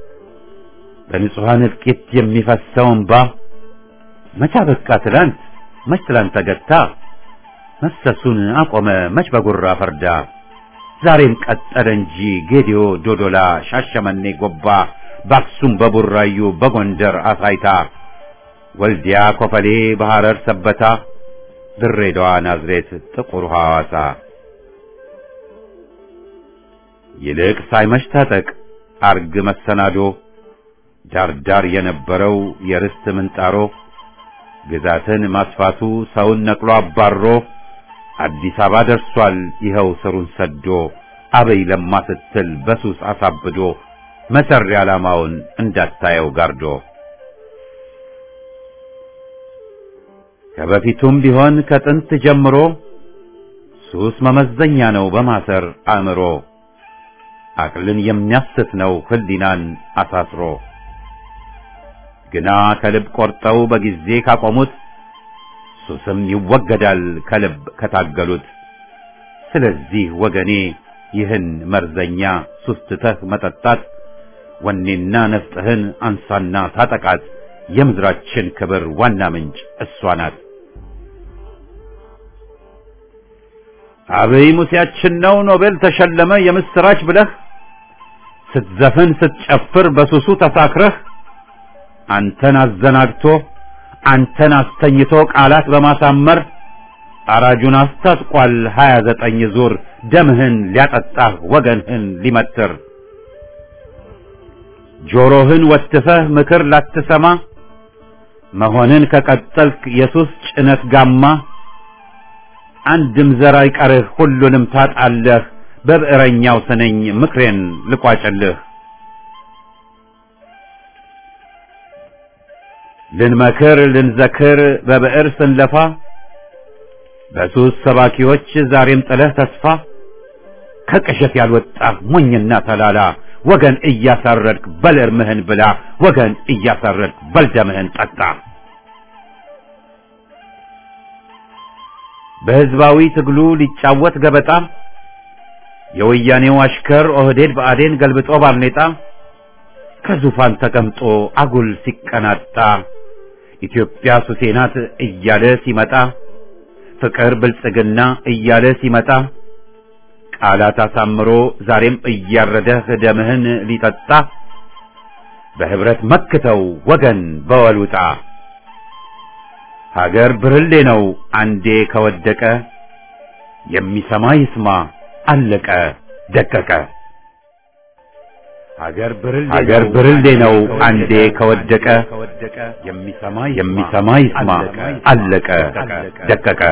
በንጹሐን እልቂት የሚፈሰው እንባ መቻ በቃ ትላንት መች ትላንት ተገታ መፍሰሱን አቆመ መች በጉራ ፈርዳ ዛሬም ቀጠለ እንጂ ጌዲዮ፣ ዶዶላ፣ ሻሸመኔ፣ ጎባ በአክሱም በቡራዩ በጎንደር አሳይታ ወልዲያ፣ ኮፈሌ፣ በሐረር ሰበታ ድሬዳዋ፣ ናዝሬት፣ ጥቁር ሐዋሳ ይልቅ ሳይመሽ ታጠቅ አርግ መሰናዶ ዳርዳር የነበረው የርስት ምንጣሮ ግዛትን ማስፋቱ ሰውን ነቅሎ አባሮ አዲስ አበባ ደርሷል ይኸው ስሩን ሰዶ አበይ ለማ ስትል በሱስ አሳብዶ መሰሪ ዓላማውን እንዳታየው ጋርዶ ከበፊቱም ቢሆን ከጥንት ጀምሮ ሱስ መመዘኛ ነው በማሰር አእምሮ አቅልን የሚያስት ነው ህሊናን አሳስሮ ግና ከልብ ቆርጠው በጊዜ ካቆሙት ሱስም ይወገዳል ከልብ ከታገሉት። ስለዚህ ወገኔ ይህን መርዘኛ ሱስ ትተህ መጠጣት ወኔና ነፍጥህን አንሳና ታጠቃት። የምድራችን ክብር ዋና ምንጭ እሷ ናት። አብይ ሙሴያችን ነው ኖቤል ተሸለመ የምስራች ብለህ ስትዘፍን ስትጨፍር በሱሱ ተሳክረህ አንተን አዘናግቶ አንተን አስተኝቶ ቃላት በማሳመር አራጁን አስታጥቋል ሀያ ዘጠኝ ዙር ደምህን ሊያጠጣህ ወገንህን ሊመትር ጆሮህን ወትፈህ ምክር ላትሰማ መሆንን ከቀጠልክ የሱስ ጭነት ጋማ አንድም ዘር አይቀርህ ሁሉንም ታጣለህ በብዕረኛው ስነኝ ምክሬን ልቋጭልህ ልንመክር ልንዘክር በብዕር ስንለፋ በሱስ ሰባኪዎች ዛሬም ጥለህ ተስፋ ከቅዠት ያልወጣህ ሞኝና ተላላ ወገን እያሳረድክ በል እርምህን ብላ ወገን እያሳረድክ በል ደምህን ጠጣ። በሕዝባዊ ትግሉ ሊጫወት ገበጣ የወያኔው አሽከር ኦህዴድ ብአዴን ገልብጦ ባርኔጣ ከዙፋን ተቀምጦ አጉል ሲቀናጣ ኢትዮጵያ ሱሴ ናት እያለ ሲመጣ ፍቅር ብልጽግና እያለ ሲመጣ ቃላት አሳምሮ ዛሬም እያረደህ ደምህን ሊጠጣ በህብረት መክተው ወገን በወሉጣ ሀገር ብርሌ ነው አንዴ ከወደቀ የሚሰማ ይስማ አለቀ ደቀቀ። ሀገር ብርሌ ነው አንዴ ከወደቀ የሚሰማ ይስማ አለቀ ደቀቀ።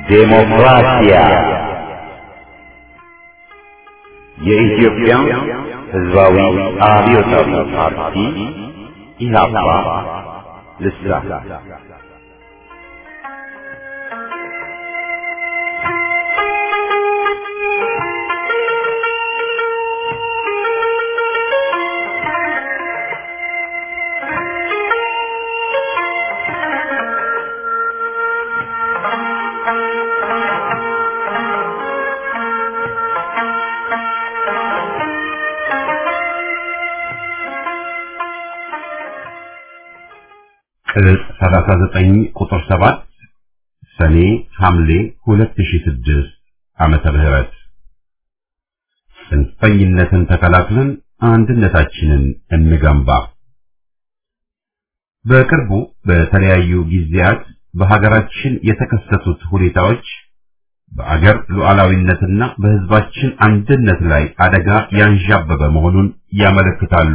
ዴሞክራሲያ የኢትዮጵያ ሕዝባዊ አብዮታዊ ፓርቲ ኢህአፓ ልሳን ቅጽ 39 ቁጥር 7 ሰኔ ሐምሌ 2006 ዓመተ ምህረት ጽንፈኝነትን ተከላክለን አንድነታችንን እንገንባ። በቅርቡ በተለያዩ ጊዜያት በሀገራችን የተከሰቱት ሁኔታዎች በአገር ሉዓላዊነትና በሕዝባችን አንድነት ላይ አደጋ ያንዣበበ መሆኑን ያመለክታሉ።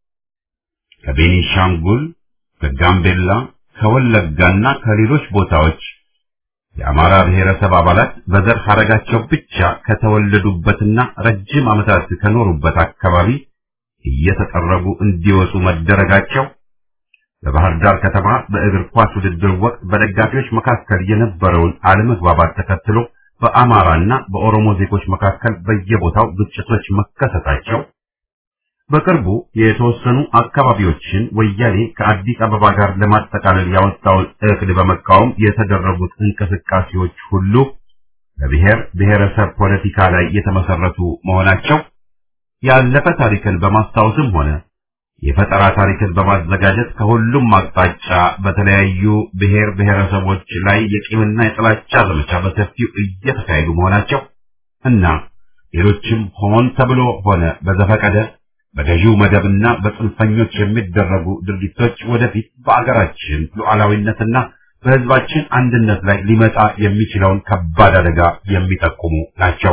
ከቤኒሻንጉል ከጋምቤላ ከወለጋና ከሌሎች ቦታዎች የአማራ ብሔረሰብ አባላት በዘር ሐረጋቸው ብቻ ከተወለዱበትና ረጅም ዓመታት ከኖሩበት አካባቢ እየተጠረጉ እንዲወጡ መደረጋቸው በባህር ዳር ከተማ በእግር ኳስ ውድድር ወቅት በደጋፊዎች መካከል የነበረውን አለመግባባት ተከትሎ በአማራና በኦሮሞ ዜጎች መካከል በየቦታው ግጭቶች መከሰታቸው በቅርቡ የተወሰኑ አካባቢዎችን ወያኔ ከአዲስ አበባ ጋር ለማጠቃለል ያወጣውን እቅድ በመቃወም የተደረጉት እንቅስቃሴዎች ሁሉ በብሔር ብሔረሰብ ፖለቲካ ላይ የተመሰረቱ መሆናቸው ያለፈ ታሪክን በማስታወስም ሆነ የፈጠራ ታሪክን በማዘጋጀት ከሁሉም አቅጣጫ በተለያዩ ብሔር ብሔረሰቦች ላይ የቂምና የጥላቻ ዘመቻ በሰፊው እየተካሄዱ መሆናቸው እና ሌሎችም ሆን ተብሎ ሆነ በዘፈቀደ በገዢው መደብና በጽንፈኞች የሚደረጉ ድርጊቶች ወደፊት በአገራችን ሉዓላዊነትና በሕዝባችን አንድነት ላይ ሊመጣ የሚችለውን ከባድ አደጋ የሚጠቁሙ ናቸው።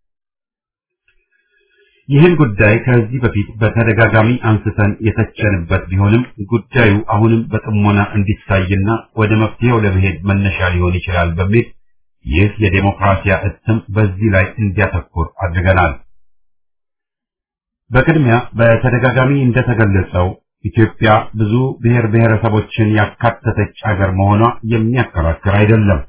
ይህን ጉዳይ ከዚህ በፊት በተደጋጋሚ አንስተን የተቸንበት ቢሆንም ጉዳዩ አሁንም በጥሞና እንዲታይና ወደ መፍትሄው ለመሄድ መነሻ ሊሆን ይችላል በሚል ይህ የዴሞክራሲያ እትም በዚህ ላይ እንዲያተኩር አድርገናል። በቅድሚያ በተደጋጋሚ እንደተገለጸው ኢትዮጵያ ብዙ ብሔር ብሔረሰቦችን ያካተተች አገር መሆኗ የሚያከራክር አይደለም።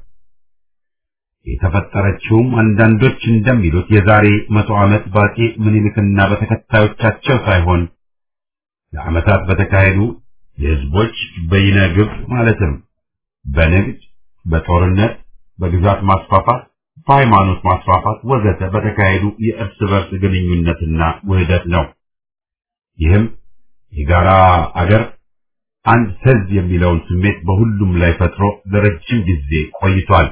የተፈጠረችውም አንዳንዶች እንደሚሉት የዛሬ መቶ ዓመት በአፄ ምኒልክና በተከታዮቻቸው ሳይሆን ለዓመታት በተካሄዱ የሕዝቦች በይነ ግብ ማለትም በንግድ፣ በጦርነት፣ በግዛት ማስፋፋት በሃይማኖት ማስፋፋት ወዘተ በተካሄዱ የእርስ በርስ ግንኙነትና ውህደት ነው። ይህም የጋራ አገር አንድ ሕዝብ የሚለውን ስሜት በሁሉም ላይ ፈጥሮ ለረጅም ጊዜ ቆይቷል።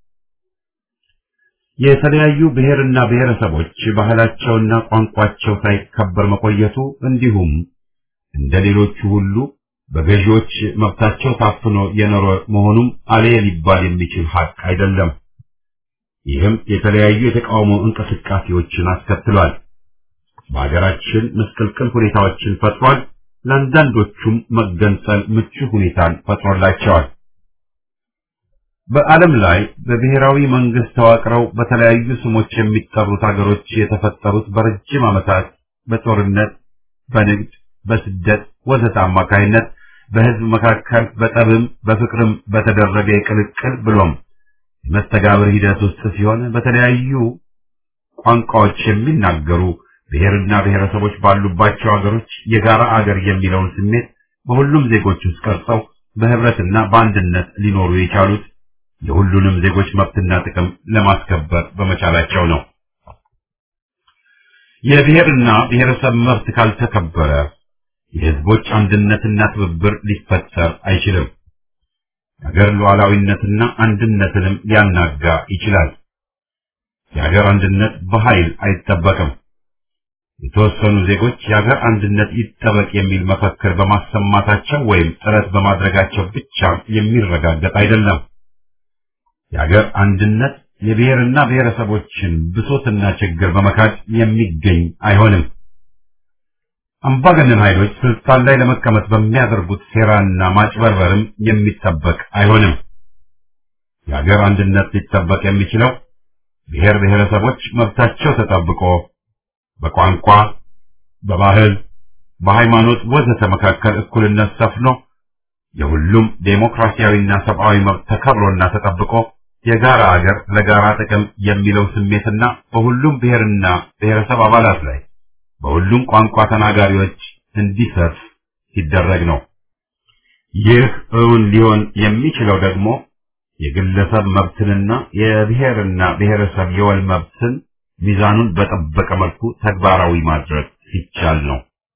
የተለያዩ ብሔርና ብሔረሰቦች ባህላቸውና ቋንቋቸው ሳይከበር መቆየቱ እንዲሁም እንደ ሌሎቹ ሁሉ በገዢዎች መብታቸው ታፍኖ የኖረ መሆኑም አለየ ሊባል የሚችል ሀቅ አይደለም። ይህም የተለያዩ የተቃውሞ እንቅስቃሴዎችን አስከትሏል። በሀገራችን ምስቅልቅል ሁኔታዎችን ፈጥሯል። ለአንዳንዶቹም መገንጸል ምቹ ሁኔታን ፈጥሮላቸዋል። በዓለም ላይ በብሔራዊ መንግስት ተዋቅረው በተለያዩ ስሞች የሚጠሩት ሀገሮች የተፈጠሩት በረጅም ዓመታት በጦርነት፣ በንግድ፣ በስደት ወዘተ አማካይነት በህዝብ መካከል በጠብም በፍቅርም በተደረገ የቅልቅል ብሎም የመስተጋብር ሂደት ውስጥ ሲሆን በተለያዩ ቋንቋዎች የሚናገሩ ብሔርና ብሔረሰቦች ባሉባቸው ሀገሮች የጋራ አገር የሚለውን ስሜት በሁሉም ዜጎች ውስጥ ቀርጸው በህብረትና በአንድነት ሊኖሩ የቻሉት የሁሉንም ዜጎች መብትና ጥቅም ለማስከበር በመቻላቸው ነው። የብሔርና ብሔረሰብ መብት ካልተከበረ የህዝቦች አንድነትና ትብብር ሊፈጠር አይችልም። የሀገር ሉዓላዊነትና አንድነትንም ሊያናጋ ይችላል። የሀገር አንድነት በኃይል አይጠበቅም። የተወሰኑ ዜጎች የሀገር አንድነት ይጠበቅ የሚል መፈክር በማሰማታቸው ወይም ጥረት በማድረጋቸው ብቻ የሚረጋገጥ አይደለም። የሀገር አንድነት የብሔርና ብሔረሰቦችን ብሶትና ችግር በመካድ የሚገኝ አይሆንም። አምባገነን ኃይሎች ስልጣን ላይ ለመቀመጥ በሚያደርጉት ሴራና ማጭበርበርም የሚጠበቅ አይሆንም። የሀገር አንድነት ሊጠበቅ የሚችለው ብሔር ብሔረሰቦች መብታቸው ተጠብቆ በቋንቋ፣ በባህል፣ በሃይማኖት ወዘተ መካከል እኩልነት ሰፍኖ የሁሉም ዴሞክራሲያዊና ሰብአዊ መብት ተከብሮና ተጠብቆ የጋራ አገር ለጋራ ጥቅም የሚለው ስሜትና በሁሉም ብሔርና ብሔረሰብ አባላት ላይ በሁሉም ቋንቋ ተናጋሪዎች እንዲሰፍ ሲደረግ ነው። ይህ እውን ሊሆን የሚችለው ደግሞ የግለሰብ መብትንና የብሔርና ብሔረሰብ የወል መብትን ሚዛኑን በጠበቀ መልኩ ተግባራዊ ማድረግ ሲቻል ነው።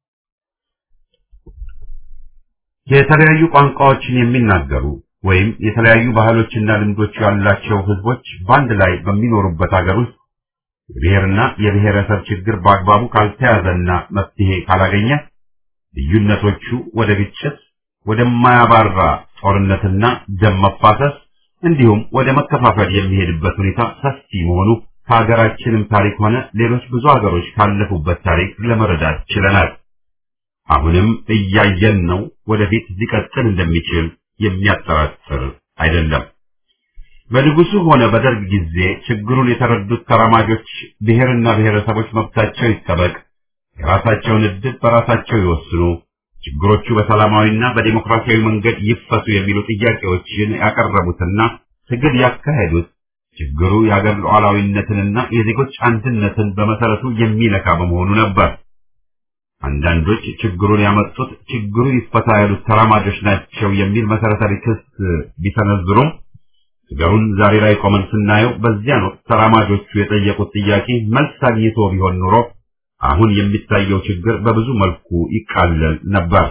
የተለያዩ ቋንቋዎችን የሚናገሩ ወይም የተለያዩ ባህሎችና ልምዶች ያላቸው ህዝቦች በአንድ ላይ በሚኖሩበት ሀገር ውስጥ የብሔርና የብሔረሰብ ችግር በአግባቡ ካልተያዘና መፍትሄ ካላገኘ ልዩነቶቹ ወደ ግጭት፣ ወደማያባራ ጦርነትና ደም መፋሰስ እንዲሁም ወደ መከፋፈል የሚሄድበት ሁኔታ ሰፊ መሆኑ ከሀገራችንም ታሪክ ሆነ ሌሎች ብዙ ሀገሮች ካለፉበት ታሪክ ለመረዳት ችለናል። አሁንም እያየን ነው። ወደፊት ሊቀጥል እንደሚችል የሚያጠራጥር አይደለም። በንጉሱ ሆነ በደርግ ጊዜ ችግሩን የተረዱት ተራማጆች ብሔርና ብሔረሰቦች መብታቸው ይጠበቅ፣ የራሳቸውን ዕድል በራሳቸው ይወስኑ፣ ችግሮቹ በሰላማዊና በዲሞክራሲያዊ መንገድ ይፈቱ የሚሉ ጥያቄዎችን ያቀረቡትና ትግል ያካሄዱት ችግሩ የአገር ሉዓላዊነትንና የዜጎች አንድነትን በመሰረቱ የሚነካ በመሆኑ ነበር። አንዳንዶች ችግሩን ያመጡት ችግሩ ይፈታ ያሉት ተራማጆች ናቸው የሚል መሰረታዊ ክስ ቢሰነዝሩም ነገሩን ዛሬ ላይ ቆመን ስናየው በዚያን ወቅት ተራማጆቹ የጠየቁት ጥያቄ መልስ አግኝቶ ቢሆን ኑሮ አሁን የሚታየው ችግር በብዙ መልኩ ይቃለል ነበር።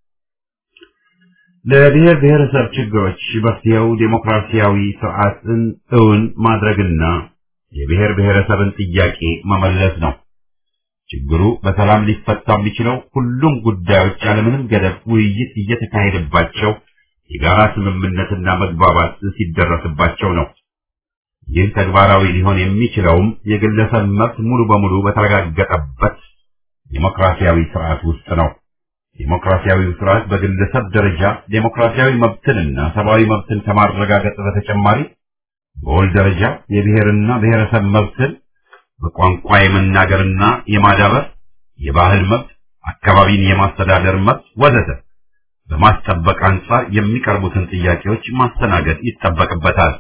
ለብሔር ብሔረሰብ ችግሮች መፍትሄው ዴሞክራሲያዊ ስርዓትን እውን ማድረግና የብሔር ብሔረሰብን ጥያቄ መመለስ ነው። ችግሩ በሰላም ሊፈታ የሚችለው ሁሉም ጉዳዮች ያለምንም ገደብ ውይይት እየተካሄደባቸው የጋራ ስምምነትና መግባባት ሲደረስባቸው ነው። ይህ ተግባራዊ ሊሆን የሚችለውም የግለሰብ መብት ሙሉ በሙሉ በተረጋገጠበት ዴሞክራሲያዊ ስርዓት ውስጥ ነው። ዴሞክራሲያዊው ስርዓት በግለሰብ ደረጃ ዴሞክራሲያዊ መብትንና ሰብአዊ መብትን ከማረጋገጥ በተጨማሪ በወል ደረጃ የብሔርና ብሔረሰብ መብትን በቋንቋ የመናገርና የማዳበር፣ የባህል መብት፣ አካባቢን የማስተዳደር መብት ወዘተ በማስጠበቅ አንጻር የሚቀርቡትን ጥያቄዎች ማስተናገድ ይጠበቅበታል።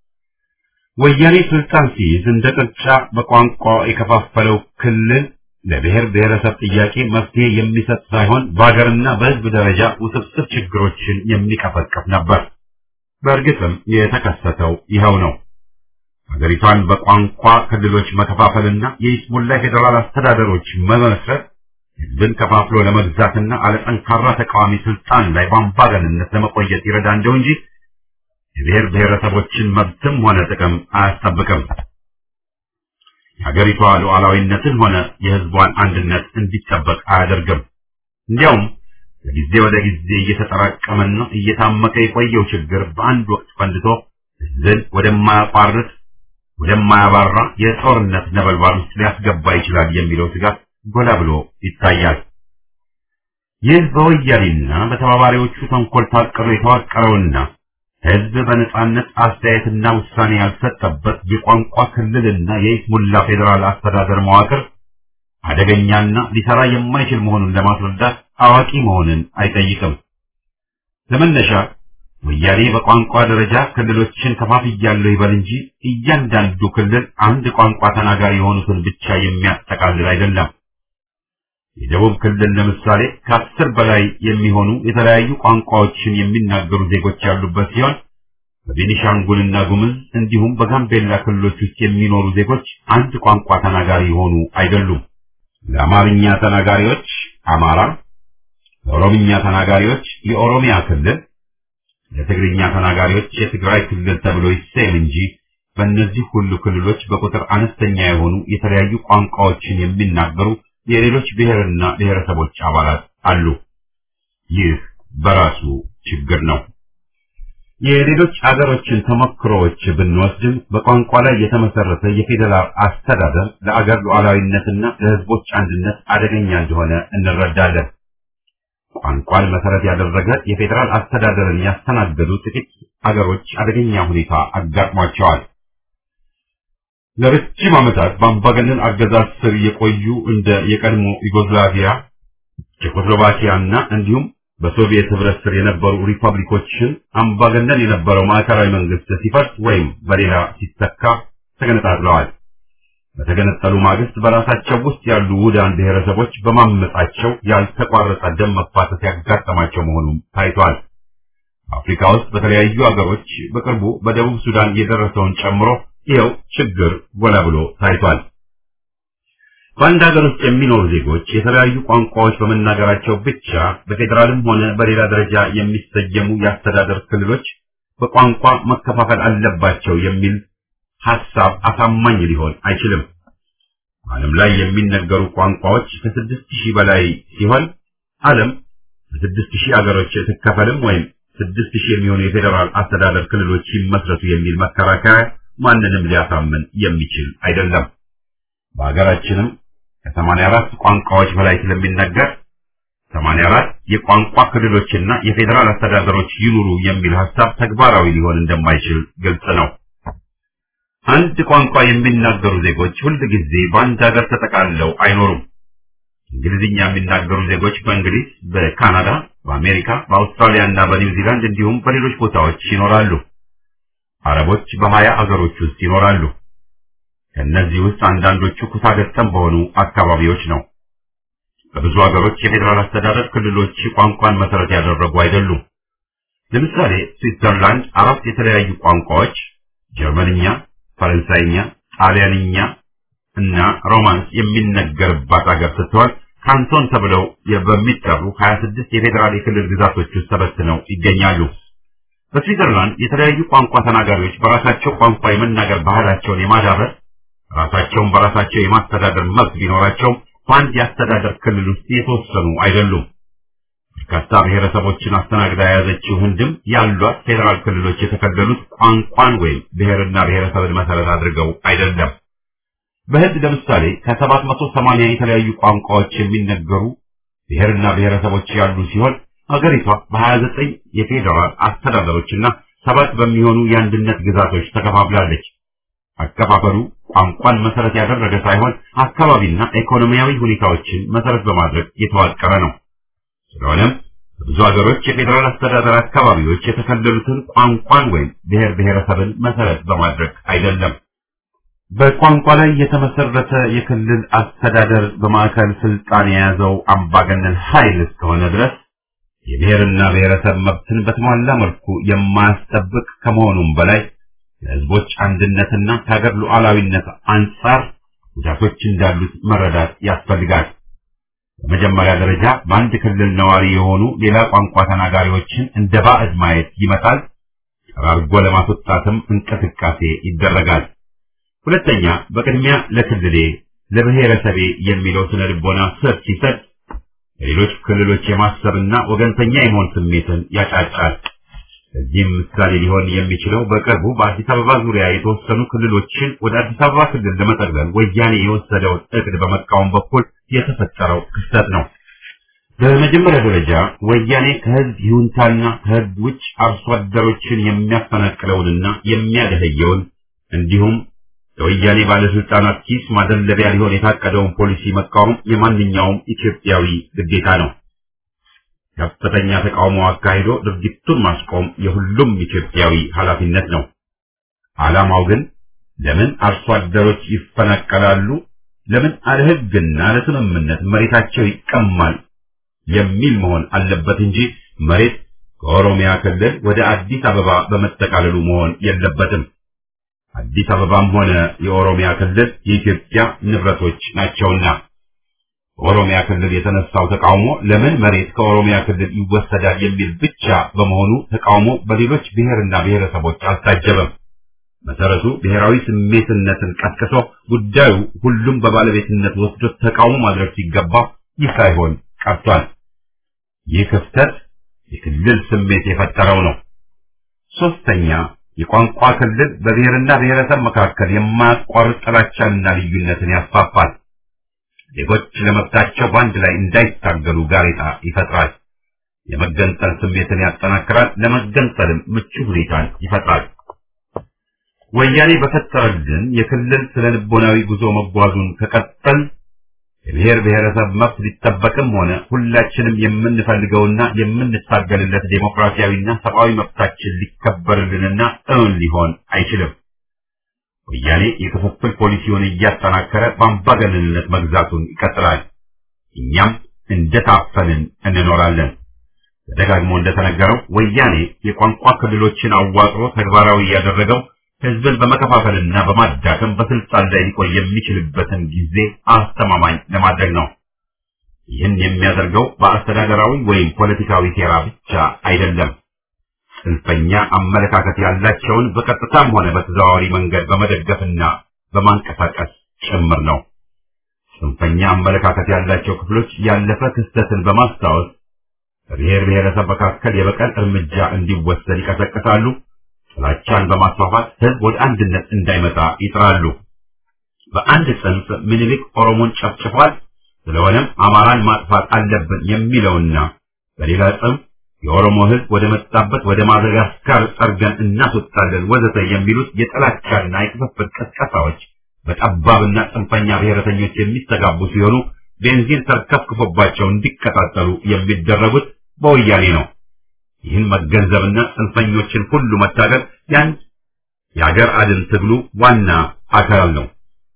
ወያኔ ስልጣን ሲይዝ እንደ ቅርጫ በቋንቋ የከፋፈለው ክልል ለብሔር ብሔረሰብ ጥያቄ መፍትሄ የሚሰጥ ሳይሆን በሀገርና በሕዝብ ደረጃ ውስብስብ ችግሮችን የሚቀፈቅፍ ነበር። በእርግጥም የተከሰተው ይኸው ነው። ሀገሪቷን በቋንቋ ክልሎች መከፋፈልና የይስሙላ ፌዴራል አስተዳደሮች መመስረት ህዝብን ከፋፍሎ ለመግዛትና አለጠንካራ ተቃዋሚ ስልጣን ላይ በአምባገንነት ለመቆየት ይረዳ እንደው እንጂ የብሔር ብሔረሰቦችን መብትም ሆነ ጥቅም አያስጠብቅም። የሀገሪቷ ሉዓላዊነትን ሆነ የህዝቧን አንድነት እንዲጠበቅ አያደርግም። እንዲያውም ከጊዜ ወደ ጊዜ እየተጠራቀመና እየታመቀ የቆየው ችግር በአንድ ወቅት ፈንድቶ ህዝብን ወደማያቋርጥ ወደማያባራ የጦርነት ነበልባል ውስጥ ሊያስገባ ይችላል የሚለው ስጋት ጎላ ብሎ ይታያል። ይህ በወያኔና በተባባሪዎቹ ተንኮል ታቅዶ የተዋቀረውና ህዝብ በነጻነት አስተያየትና ውሳኔ ያልሰጠበት የቋንቋ ክልልና የይስሙላ ፌዴራል አስተዳደር መዋቅር አደገኛና ሊሰራ የማይችል መሆኑን ለማስረዳት አዋቂ መሆንን አይጠይቅም። ለመነሻ ወያኔ በቋንቋ ደረጃ ክልሎችን ከፋፍያለሁ ይበል እንጂ እያንዳንዱ ክልል አንድ ቋንቋ ተናጋሪ የሆኑትን ብቻ የሚያጠቃልል አይደለም። የደቡብ ክልል ለምሳሌ ከአስር በላይ የሚሆኑ የተለያዩ ቋንቋዎችን የሚናገሩ ዜጎች ያሉበት ሲሆን በቤኒሻንጉልና ጉምዝ እንዲሁም በጋምቤላ ክልሎች ውስጥ የሚኖሩ ዜጎች አንድ ቋንቋ ተናጋሪ የሆኑ አይደሉም። ለአማርኛ ተናጋሪዎች አማራ፣ ለኦሮምኛ ተናጋሪዎች የኦሮሚያ ክልል፣ ለትግርኛ ተናጋሪዎች የትግራይ ክልል ተብሎ ይሰየም እንጂ በእነዚህ ሁሉ ክልሎች በቁጥር አነስተኛ የሆኑ የተለያዩ ቋንቋዎችን የሚናገሩ የሌሎች ብሔርና ብሔረሰቦች አባላት አሉ። ይህ በራሱ ችግር ነው። የሌሎች አገሮችን ተሞክሮዎች ብንወስድም በቋንቋ ላይ የተመሰረተ የፌዴራል አስተዳደር ለአገር ሉዓላዊነትና ለሕዝቦች አንድነት አደገኛ እንደሆነ እንረዳለን። ቋንቋን መሰረት ያደረገ የፌዴራል አስተዳደርን ያስተናገዱ ጥቂት አገሮች አደገኛ ሁኔታ አጋጥሟቸዋል። ለረጅም ዓመታት በአምባገነን አገዛዝ ስር የቆዩ እንደ የቀድሞ ዩጎዝላቪያ፣ ቼኮስሎቫኪያና እንዲሁም በሶቪየት ህብረት ስር የነበሩ ሪፐብሊኮችን አምባገነን የነበረው ማዕከላዊ መንግስት ሲፈርስ ወይም በሌላ ሲተካ ተገነጣጥለዋል። በተገነጠሉ ማግስት በራሳቸው ውስጥ ያሉ ውዳን ብሔረሰቦች በማመጻቸው ያልተቋረጠ ደም መፋሰስ ያጋጠማቸው መሆኑም ታይቷል። አፍሪካ ውስጥ በተለያዩ አገሮች በቅርቡ በደቡብ ሱዳን የደረሰውን ጨምሮ ይኸው ችግር ጎላ ብሎ ታይቷል። በአንድ ሀገር ውስጥ የሚኖሩ ዜጎች የተለያዩ ቋንቋዎች በመናገራቸው ብቻ በፌዴራልም ሆነ በሌላ ደረጃ የሚሰየሙ የአስተዳደር ክልሎች በቋንቋ መከፋፈል አለባቸው የሚል ሐሳብ አሳማኝ ሊሆን አይችልም። ዓለም ላይ የሚነገሩ ቋንቋዎች ከስድስት ሺህ በላይ ሲሆን ዓለም በስድስት ሺህ አገሮች ትከፈልም ወይም ስድስት ሺህ የሚሆኑ የፌዴራል አስተዳደር ክልሎች ይመስረቱ የሚል መከራከሪያ ማንንም ሊያሳምን የሚችል አይደለም። በሀገራችንም ከሰማንያ አራት ቋንቋዎች በላይ ስለሚነገር ሰማንያ አራት የቋንቋ ክልሎችና የፌዴራል አስተዳደሮች ይኑሩ የሚል ሐሳብ ተግባራዊ ሊሆን እንደማይችል ግልጽ ነው። አንድ ቋንቋ የሚናገሩ ዜጎች ሁል ጊዜ በአንድ ሀገር ተጠቃልለው አይኖሩም። እንግሊዝኛ የሚናገሩ ዜጎች በእንግሊዝ፣ በካናዳ፣ በአሜሪካ፣ በአውስትራሊያ እና በኒውዚላንድ እንዲሁም በሌሎች ቦታዎች ይኖራሉ። አረቦች በሀያ አገሮች ውስጥ ይኖራሉ። ከእነዚህ ውስጥ አንዳንዶቹ ኩታገጠም በሆኑ አካባቢዎች ነው። በብዙ ሀገሮች የፌዴራል አስተዳደር ክልሎች ቋንቋን መሰረት ያደረጉ አይደሉም። ለምሳሌ ስዊትዘርላንድ አራት የተለያዩ ቋንቋዎች ጀርመንኛ፣ ፈረንሳይኛ፣ ጣሊያንኛ እና ሮማንስ የሚነገርባት ሀገር ስትሆን ካንቶን ተብለው በሚጠሩ 26 የፌዴራል የክልል ግዛቶች ውስጥ ተበትነው ይገኛሉ። በስዊትዘርላንድ የተለያዩ ቋንቋ ተናጋሪዎች በራሳቸው ቋንቋ የመናገር ባህላቸውን የማዳበር ራሳቸውን በራሳቸው የማስተዳደር መብት ቢኖራቸውም በአንድ የአስተዳደር ክልል ውስጥ የተወሰኑ አይደሉም። በርካታ ብሔረሰቦችን አስተናግዳ የያዘችው ህንድም ያሏት ፌዴራል ክልሎች የተከለሉት ቋንቋን ወይም ብሔርና ብሔረሰብን መሰረት አድርገው አይደለም። በህንድ ለምሳሌ ከሰባት መቶ ሰማንያ የተለያዩ ቋንቋዎች የሚነገሩ ብሔርና ብሔረሰቦች ያሉ ሲሆን ሀገሪቷ በሀያ ዘጠኝ የፌዴራል አስተዳደሮችና ሰባት በሚሆኑ የአንድነት ግዛቶች ተከፋፍላለች። አከፋፈሉ ቋንቋን መሰረት ያደረገ ሳይሆን አካባቢና ኢኮኖሚያዊ ሁኔታዎችን መሰረት በማድረግ የተዋቀረ ነው። ስለሆነም በብዙ ሀገሮች የፌዴራል አስተዳደር አካባቢዎች የተከለሉትን ቋንቋን ወይም ብሔር ብሔረሰብን መሰረት በማድረግ አይደለም። በቋንቋ ላይ የተመሰረተ የክልል አስተዳደር በማዕከል ስልጣን የያዘው አምባገነን ኃይል እስከሆነ ድረስ የብሔርና ብሔረሰብ መብትን በተሟላ መልኩ የማያስጠብቅ ከመሆኑም በላይ የህዝቦች አንድነትና ከሀገር ሉዓላዊነት አንጻር ጉዳቶች እንዳሉት መረዳት ያስፈልጋል። በመጀመሪያ ደረጃ በአንድ ክልል ነዋሪ የሆኑ ሌላ ቋንቋ ተናጋሪዎችን እንደ ባዕድ ማየት ይመጣል። ጠራርጎ ለማስወጣትም እንቅስቃሴ ይደረጋል። ሁለተኛ፣ በቅድሚያ ለክልሌ ለብሔረሰቤ የሚለው ስነ ልቦና ስር ሲሰጥ ለሌሎች ክልሎች የማሰብና ወገንተኛ የመሆን ስሜትን ያጫጫል። እዚህም ምሳሌ ሊሆን የሚችለው በቅርቡ በአዲስ አበባ ዙሪያ የተወሰኑ ክልሎችን ወደ አዲስ አበባ ክልል ለመጠቅለል ወያኔ የወሰደውን እቅድ በመቃወም በኩል የተፈጠረው ክስተት ነው። በመጀመሪያ ደረጃ ወያኔ ከህዝብ ይሁንታና ከህዝብ ውጭ አርሶ አደሮችን የሚያፈናቅለውንና የሚያደህየውን እንዲሁም ለወያኔ ባለስልጣናት ኪስ ማደለቢያ ሊሆን የታቀደውን ፖሊሲ መቃወም የማንኛውም ኢትዮጵያዊ ግዴታ ነው። ከፍተኛ ተቃውሞ አካሂዶ ድርጊቱን ማስቆም የሁሉም ኢትዮጵያዊ ኃላፊነት ነው። ዓላማው ግን ለምን አርሶ አደሮች ይፈናቀላሉ፣ ለምን አለ ህግና ለስምምነት መሬታቸው ይቀማል የሚል መሆን አለበት እንጂ መሬት ከኦሮሚያ ክልል ወደ አዲስ አበባ በመጠቃለሉ መሆን የለበትም። አዲስ አበባም ሆነ የኦሮሚያ ክልል የኢትዮጵያ ንብረቶች ናቸውና በኦሮሚያ ክልል የተነሳው ተቃውሞ ለምን መሬት ከኦሮሚያ ክልል ይወሰዳል የሚል ብቻ በመሆኑ ተቃውሞ በሌሎች ብሔርና ብሔረሰቦች አልታጀበም። መሰረቱ ብሔራዊ ስሜትነትን ቀስቅሶ ጉዳዩ ሁሉም በባለቤትነት ወስዶ ተቃውሞ ማድረግ ሲገባ ይህ ሳይሆን ቀርቷል። ይህ ክፍተት የክልል ስሜት የፈጠረው ነው። ሶስተኛ የቋንቋ ክልል በብሔርና ብሔረሰብ መካከል የማያቋርጥ ጥላቻንና ልዩነትን ያስፋፋል። ዜጎች ለመብታቸው በአንድ ላይ እንዳይታገሉ ጋሬጣ ይፈጥራል። የመገንጠል ስሜትን ያጠናክራል፣ ለመገንጠልም ምቹ ሁኔታን ይፈጥራል። ወያኔ በፈጠረልን የክልል ስነ ልቦናዊ ጉዞ መጓዙን ከቀጠል የብሔር ብሔረሰብ መብት ሊጠበቅም ሆነ ሁላችንም የምንፈልገውና የምንታገልለት ዴሞክራሲያዊና ሰብአዊ መብታችን ሊከበርልንና እውን ሊሆን አይችልም። ወያኔ የክፍፍል ፖሊሲውን እያጠናከረ በአምባገነንነት መግዛቱን ይቀጥላል። እኛም እንደታፈንን እንኖራለን። ተደጋግሞ እንደተነገረው ወያኔ የቋንቋ ክልሎችን አዋቅሮ ተግባራዊ ያደረገው ህዝብን በመከፋፈልና በማዳከም በስልጣን ላይ ሊቆይ የሚችልበትን ጊዜ አስተማማኝ ለማድረግ ነው። ይህን የሚያደርገው በአስተዳደራዊ ወይም ፖለቲካዊ ሴራ ብቻ አይደለም። ጽንፈኛ አመለካከት ያላቸውን በቀጥታም ሆነ በተዘዋዋሪ መንገድ በመደገፍና በማንቀሳቀስ ጭምር ነው። ጽንፈኛ አመለካከት ያላቸው ክፍሎች ያለፈ ክስተትን በማስታወስ በብሔር ብሔረሰብ መካከል የበቀል እርምጃ እንዲወሰድ ይቀሰቅሳሉ። ጥላቻን በማስፋፋት ህዝብ ወደ አንድነት እንዳይመጣ ይጥራሉ። በአንድ ጽንፍ ምኒልክ ኦሮሞን ጨፍጭፏል፣ ስለሆነም አማራን ማጥፋት አለብን የሚለውና በሌላ ጽንፍ የኦሮሞ ህዝብ ወደ መጣበት ወደ ማደጋስካር ጠርገን እናስወጣለን ወዘተ የሚሉት የጥላቻና የክፍፍል ቀስቀሳዎች በጠባብና ጽንፈኛ ብሔረተኞች የሚስተጋቡ ሲሆኑ ቤንዚን ተርከፍክፎባቸው እንዲቀጣጠሉ የሚደረጉት በወያኔ ነው። ይህን መገንዘብና ጽንፈኞችን ሁሉ መታገል ያንድ የአገር አድን ትግሉ ዋና አካል ነው።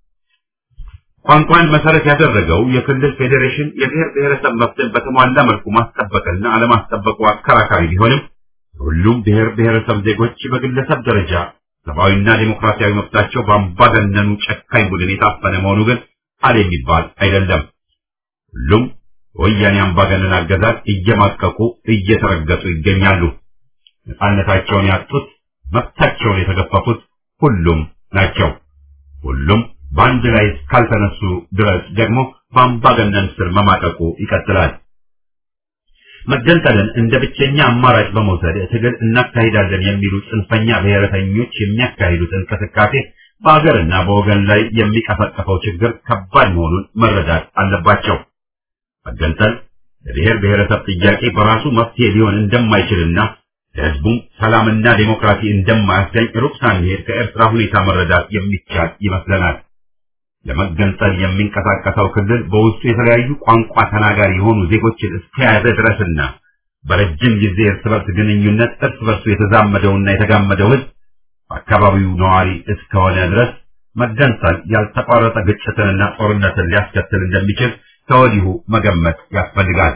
ቋንቋን መሰረት ያደረገው የክልል ፌዴሬሽን የብሔር ብሔረሰብ መብትን በተሟላ መልኩ ማስጠበቅና አለማስጠበቁ አከራካሪ ቢሆንም ሁሉም ብሔር ብሔረሰብ ዜጎች በግለሰብ ደረጃ ሰብአዊና ዴሞክራሲያዊ መብታቸው በአምባገነኑ ጨካኝ ቡድን የታፈነ መሆኑ ግን አለ የሚባል አይደለም። ሁሉም በወያኔ አምባገነን አገዛዝ እየማቀቁ እየተረገጡ ይገኛሉ። ነፃነታቸውን ያጡት፣ መብታቸውን የተገፈፉት ሁሉም ናቸው። ሁሉም በአንድ ላይ እስካልተነሱ ድረስ ደግሞ በአምባገነን ስር መማቀቁ ይቀጥላል። መገንጠልን እንደ ብቸኛ አማራጭ በመውሰድ ትግል እናካሂዳለን የሚሉ ጽንፈኛ ብሔረተኞች የሚያካሂዱት እንቅስቃሴ በአገርና በወገን ላይ የሚቀሰቀሰው ችግር ከባድ መሆኑን መረዳት አለባቸው። መገንጠል ለብሔር ብሔረሰብ ጥያቄ በራሱ መፍትሄ ሊሆን እንደማይችልና ለሕዝቡም ሰላምና ዴሞክራሲ እንደማያስገኝ ሩቅ ሳንሄድ ከኤርትራ ሁኔታ መረዳት የሚቻል ይመስለናል። ለመገንጠል የሚንቀሳቀሰው ክልል በውስጡ የተለያዩ ቋንቋ ተናጋሪ የሆኑ ዜጎችን እስከያዘ ድረስና በረጅም ጊዜ እርስ በርስ ግንኙነት እርስ በርሱ የተዛመደውና የተጋመደው ሕዝብ በአካባቢው ነዋሪ እስከሆነ ድረስ መገንጠል ያልተቋረጠ ግጭትንና ጦርነትን ሊያስከትል እንደሚችል ከወዲሁ መገመት ያስፈልጋል።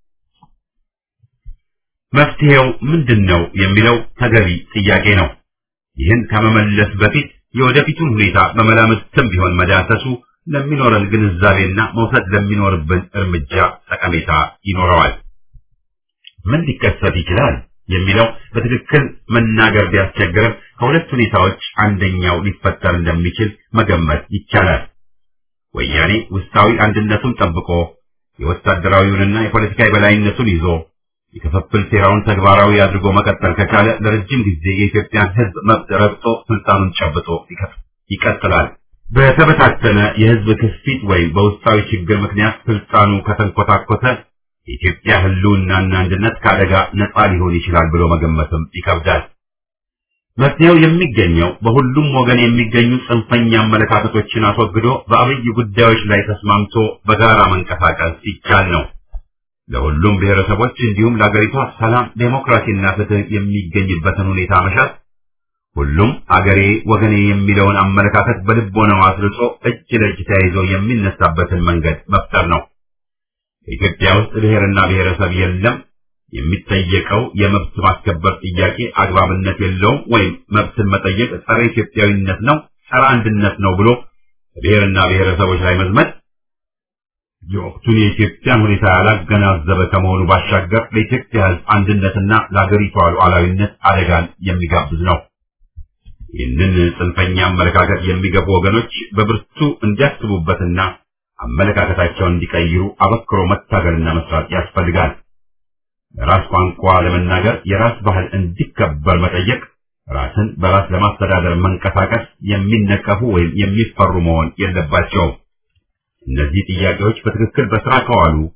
መፍትሄው ምንድን ነው የሚለው ተገቢ ጥያቄ ነው። ይህን ከመመለስ በፊት የወደፊቱን ሁኔታ በመላምትም ቢሆን መዳሰሱ ለሚኖረን ግንዛቤና መውሰድ ለሚኖርብን እርምጃ ጠቀሜታ ይኖረዋል። ምን ሊከሰት ይችላል የሚለው በትክክል መናገር ቢያስቸግርም ከሁለት ሁኔታዎች አንደኛው ሊፈጠር እንደሚችል መገመት ይቻላል። ወያኔ ውስጣዊ አንድነቱን ጠብቆ የወታደራዊውንና የፖለቲካ የበላይነቱን ይዞ የክፍፍል ሴራውን ተግባራዊ አድርጎ መቀጠል ከቻለ ለረጅም ጊዜ የኢትዮጵያን ሕዝብ መብት ረግጦ ስልጣኑን ጨብጦ ይቀጥላል። በተበታተነ የሕዝብ ክፊት ወይም በውስጣዊ ችግር ምክንያት ስልጣኑ ከተንኮታኮተ የኢትዮጵያ ሕልውናና አንድነት ከአደጋ ነፃ ሊሆን ይችላል ብሎ መገመትም ይከብዳል። መፍትሄው የሚገኘው በሁሉም ወገን የሚገኙ ጽንፈኛ አመለካከቶችን አስወግዶ በአብይ ጉዳዮች ላይ ተስማምቶ በጋራ መንቀሳቀስ ይቻል ነው። ለሁሉም ብሔረሰቦች እንዲሁም ለአገሪቷ ሰላም፣ ዴሞክራሲና ፍትህ የሚገኝበትን ሁኔታ መሻት፣ ሁሉም አገሬ ወገኔ የሚለውን አመለካከት በልቦናው አስርጾ እጅ ለእጅ ተያይዞ የሚነሳበትን መንገድ መፍጠር ነው። በኢትዮጵያ ውስጥ ብሔርና ብሔረሰብ የለም። የሚጠየቀው የመብት ማስከበር ጥያቄ አግባብነት የለውም ወይም መብትን መጠየቅ ጸረ ኢትዮጵያዊነት ነው፣ ጸረ አንድነት ነው ብሎ ብሔርና ብሔረሰቦች ላይ መዝመት የወቅቱን የኢትዮጵያን ሁኔታ ያላገናዘበ ከመሆኑ ባሻገር ለኢትዮጵያ ሕዝብ አንድነትና ለአገሪቷ ሉዓላዊነት አደጋን የሚጋብዝ ነው። ይህንን ጽንፈኛ አመለካከት የሚገቡ ወገኖች በብርቱ እንዲያስቡበትና አመለካከታቸውን እንዲቀይሩ አበክሮ መታገልና መስራት ያስፈልጋል። የራስ ቋንቋ ለመናገር የራስ ባህል እንዲከበር መጠየቅ፣ ራስን በራስ ለማስተዳደር መንቀሳቀስ የሚነቀፉ ወይም የሚፈሩ መሆን የለባቸውም። እነዚህ ጥያቄዎች በትክክል በስራ ከዋሉ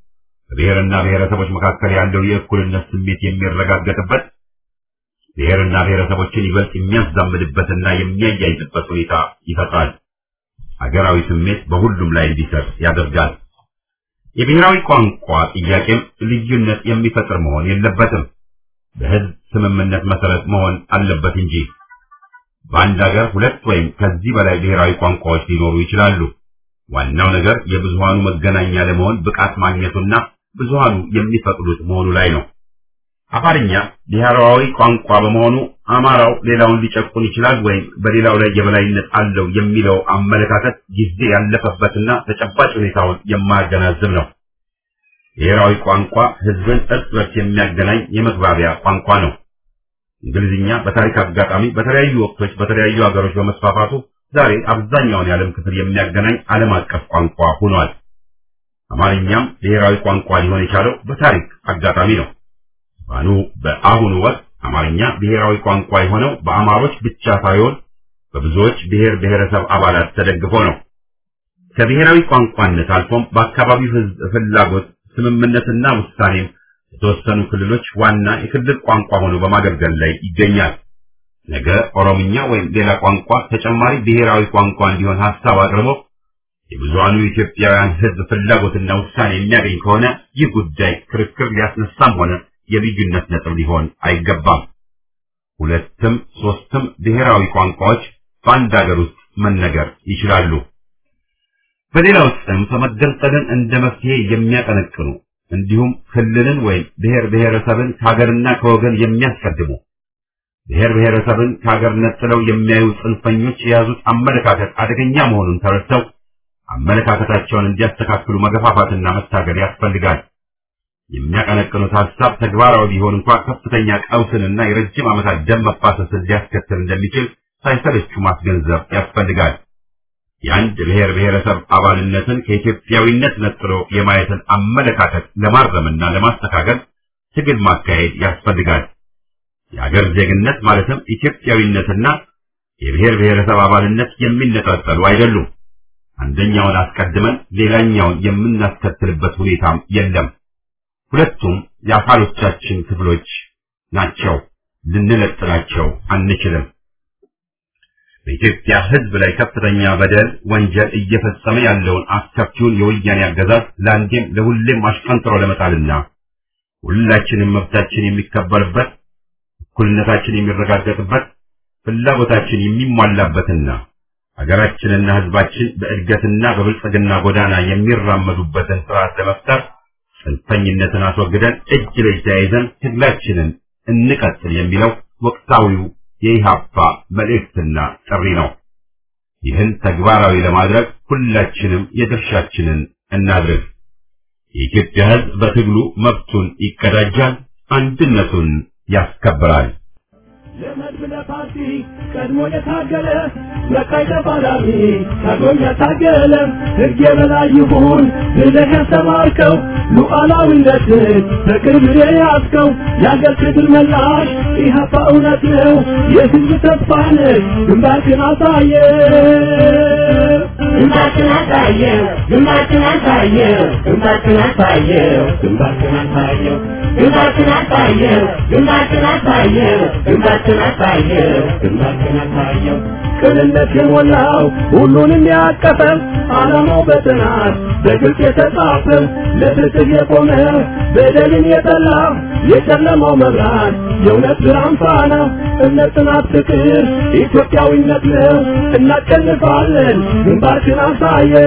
በብሔርና ብሔረሰቦች መካከል ያለው የእኩልነት ስሜት የሚረጋገጥበት ብሔርና ብሔረሰቦችን ይበልጥ የሚያዛምድበትና የሚያያይዝበት ሁኔታ ይፈጥራል። ሀገራዊ ስሜት በሁሉም ላይ እንዲሰር ያደርጋል። የብሔራዊ ቋንቋ ጥያቄም ልዩነት የሚፈጥር መሆን የለበትም። በህዝብ ስምምነት መሰረት መሆን አለበት እንጂ በአንድ ሀገር ሁለት ወይም ከዚህ በላይ ብሔራዊ ቋንቋዎች ሊኖሩ ይችላሉ። ዋናው ነገር የብዙሃኑ መገናኛ ለመሆን ብቃት ማግኘቱና ብዙሃኑ የሚፈቅዱት መሆኑ ላይ ነው። አፋርኛ ብሔራዊ ቋንቋ በመሆኑ አማራው ሌላውን ሊጨቁን ይችላል ወይም በሌላው ላይ የበላይነት አለው የሚለው አመለካከት ጊዜ ያለፈበትና ተጨባጭ ሁኔታውን የማያገናዝብ ነው። ብሔራዊ ቋንቋ ህዝብን እርስ በርስ የሚያገናኝ የመግባቢያ ቋንቋ ነው። እንግሊዝኛ በታሪክ አጋጣሚ በተለያዩ ወቅቶች በተለያዩ ሀገሮች በመስፋፋቱ ዛሬ አብዛኛውን የዓለም ክፍል የሚያገናኝ ዓለም አቀፍ ቋንቋ ሆኗል። አማርኛም ብሔራዊ ቋንቋ ሊሆን የቻለው በታሪክ አጋጣሚ ነው። ባኑ በአሁኑ ወቅት አማርኛ ብሔራዊ ቋንቋ የሆነው በአማሮች ብቻ ሳይሆን በብዙዎች ብሔር ብሔረሰብ አባላት ተደግፎ ነው። ከብሔራዊ ቋንቋነት አልፎም በአካባቢው ህዝብ ፍላጎት ስምምነትና ውሳኔም የተወሰኑ ክልሎች ዋና የክልል ቋንቋ ሆኖ በማገልገል ላይ ይገኛል። ነገ ኦሮምኛ ወይም ሌላ ቋንቋ ተጨማሪ ብሔራዊ ቋንቋ እንዲሆን ሀሳብ አቅርቦ የብዙሃኑ የኢትዮጵያውያን ህዝብ ፍላጎትና ውሳኔ የሚያገኝ ከሆነ ይህ ጉዳይ ክርክር ሊያስነሳም ሆነ የልዩነት ነጥብ ሊሆን አይገባም። ሁለትም ሶስትም ብሔራዊ ቋንቋዎች በአንድ ሀገር ውስጥ መነገር ይችላሉ። በሌላው ጽንፍ መገንጠልን እንደ መፍትሄ የሚያቀነቅኑ እንዲሁም ክልልን ወይም ብሔር ብሔረሰብን ከሀገርና ከወገን የሚያስቀድሙ ብሔር ብሔረሰብን ከሀገር ነጥለው የሚያዩ ጽንፈኞች የያዙት አመለካከት አደገኛ መሆኑን ተረድተው አመለካከታቸውን እንዲያስተካክሉ መገፋፋትና መታገል ያስፈልጋል። የሚያቀነቅኑት ሀሳብ ተግባራዊ ቢሆን እንኳ ከፍተኛ ቀውስንና የረጅም ዓመታት ደም መፋሰስን ሊያስከትል እንደሚችል ሳይሰለቹ ማስገንዘብ ያስፈልጋል። የአንድ ብሔር ብሔረሰብ አባልነትን ከኢትዮጵያዊነት ነጥሎ የማየትን አመለካከት ለማረምና ለማስተካከል ትግል ማካሄድ ያስፈልጋል። የአገር ዜግነት ማለትም ኢትዮጵያዊነትና የብሔር ብሔረሰብ አባልነት የሚነጣጠሉ አይደሉም። አንደኛውን አስቀድመን ሌላኛውን የምናስከትልበት ሁኔታም የለም። ሁለቱም የአካሎቻችን ክፍሎች ናቸው። ልንለጥላቸው አንችልም። በኢትዮጵያ ሕዝብ ላይ ከፍተኛ በደል፣ ወንጀል እየፈጸመ ያለውን አስከፊውን የወያኔ አገዛዝ ለአንዴም ለሁሌም አሽቀንጥሮ ለመጣልና ሁላችንም መብታችን የሚከበርበት እኩልነታችን የሚረጋገጥበት ፍላጎታችን የሚሟላበትና ሀገራችንና ሕዝባችን በእድገትና በብልጽግና ጎዳና የሚራመዱበትን ስርዓት ለመፍጠር ጽንፈኝነትን አስወግደን እጅ ለእጅ ተያይዘን ትግላችንን እንቀጥል የሚለው ወቅታዊው የኢሃፓ መልእክትና ጥሪ ነው። ይህን ተግባራዊ ለማድረግ ሁላችንም የድርሻችንን እናድርግ። የኢትዮጵያ ሕዝብ በትግሉ መብቱን ይቀዳጃል፣ አንድነቱን ያስከብራል። ለመድብለ ፓርቲ ቀድሞ የታገለ በቀይ ተፋላሚ ቀድሞ የታገለ ሕግ የበላይ ይሁን ብለህ ያስተማርከው ሉዓላዊነትን በቅርብ የያዝከው የአገር ክብር መላሽ ኢህአፓ እውነት ነው የሕዝብ ተስፋ ነህ ግንባርክን አሳየ ግንባርክን አሳየው ግንባርክን አሳየው ግንባርክን አሳየው ግንባርክን አሳየው ግንባርክን አሳየው ግንባርክን አሳየው ግንባርክን አሳየው ግንባርክን አሳየው ቅንነት የሞላው ሁሉንም ያቀፈ ዓላማው በጥናት በግልጽ የተጻፈ ለፍትህ የቆመ በደልን የጠላ የጨለማው መብራት የእውነት ብርሃን ፋና እምነት፣ ጽናት፣ ፍቅር ኢትዮጵያዊነት ነው። እናሸንፋለን። ግንባርክን አሳየው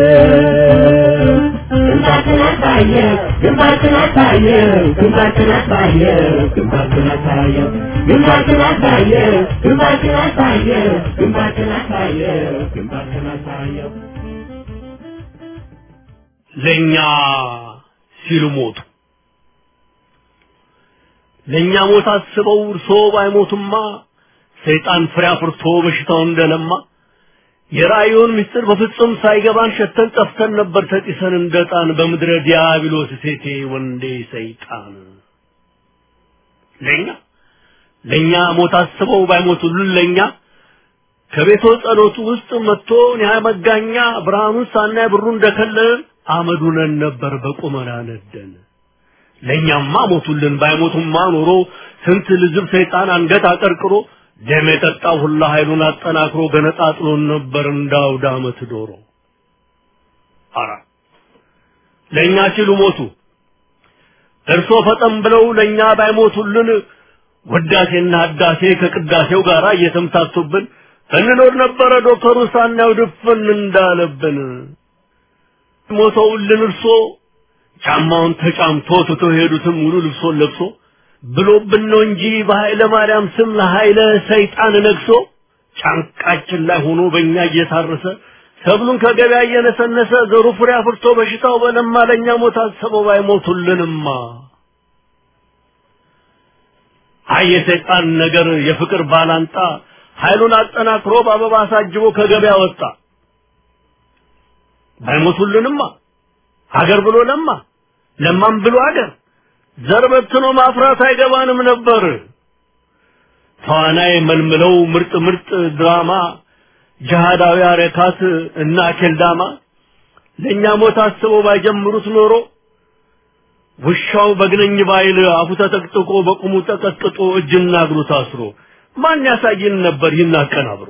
ግንባርክን አሳየው ግንባርክን አሳየው ግንባርክን አሳየው ግንባርክን አሳየው ግንባርክን አሳየው ግንባርክን አሳየው ግንባርክን አሳየው ግንባርክን አሳየው ለኛ ሲሉ ሞቱ። ለኛ ሞት አስበው እርሶ ባይሞቱማ ሰይጣን ፍሬ አፍርቶ በሽታው እንደለማ የራእዩን ምስጢር በፍጹም ሳይገባን ሸተን ጠፍተን ነበር ተጢሰን እንደጣን በምድረ ዲያብሎስ ሴቴ ወንዴ ሰይጣን ለኛ ለኛ ሞት አስበው ባይሞቱልን ለኛ ከቤቶ ጸሎቱ ውስጥ መጥቶ ኒያ መጋኛ ብርሃኑን ሳናይ ብሩ እንደከለለን አመዱነን ነበር በቁመና ነደን። ለእኛማ ሞቱልን ባይሞቱማ ኖሮ ስንት ልዝብ ሰይጣን አንገት አቀርቅሮ ደም የጠጣው ሁላ ኃይሉን አጠናክሮ ገነጣጥሎን ነበር እንዳውደ ዓመት ዶሮ። አራ ለእኛ ሲሉ ሞቱ። እርሶ ፈጠን ብለው ለእኛ ባይሞቱልን ውዳሴና ህዳሴ ከቅዳሴው ጋር እየተምታቱብን እንኖር ነበረ ዶክተሩ ሳናየው ድፍን እንዳለብን። ሞተውልን እርሶ ጫማውን ተጫምቶ ትቶ ሄዱትም ሙሉ ልብሶን ለብሶ ብሎብን ነው እንጂ በኃይለ ማርያም ስም ለኃይለ ሰይጣን ነግሶ ጫንቃችን ላይ ሆኖ በእኛ እየታረሰ ሰብሉን ከገበያ እየነሰነሰ ዘሩ ፍሬ አፍርቶ በሽታው በለማ ለእኛ ሞት አሰበው ባይሞቱልንማ አይ የሰይጣን ነገር የፍቅር ባላንጣ ኃይሉን አጠናክሮ በአበባ አሳጅቦ ከገበያ ወጣ ባይሞቱልንማ ሀገር ብሎ ለማ ለማም ብሎ ሀገር ዘር በትኖ ማፍራት አይገባንም ነበር። ተዋናይ መልምለው ምርጥ ምርጥ ድራማ ጅሃዳዊ አረካት እና ኬልዳማ ለእኛ ሞት አስበው ባይጀምሩት ኖሮ ውሻው በግነኝ ባይል አፉ ተጠቅጥቆ በቁሙ ተቀጥቅጦ እጅና እግሩ ታስሮ ማን ያሳየን ነበር ይህን አቀናብሮ።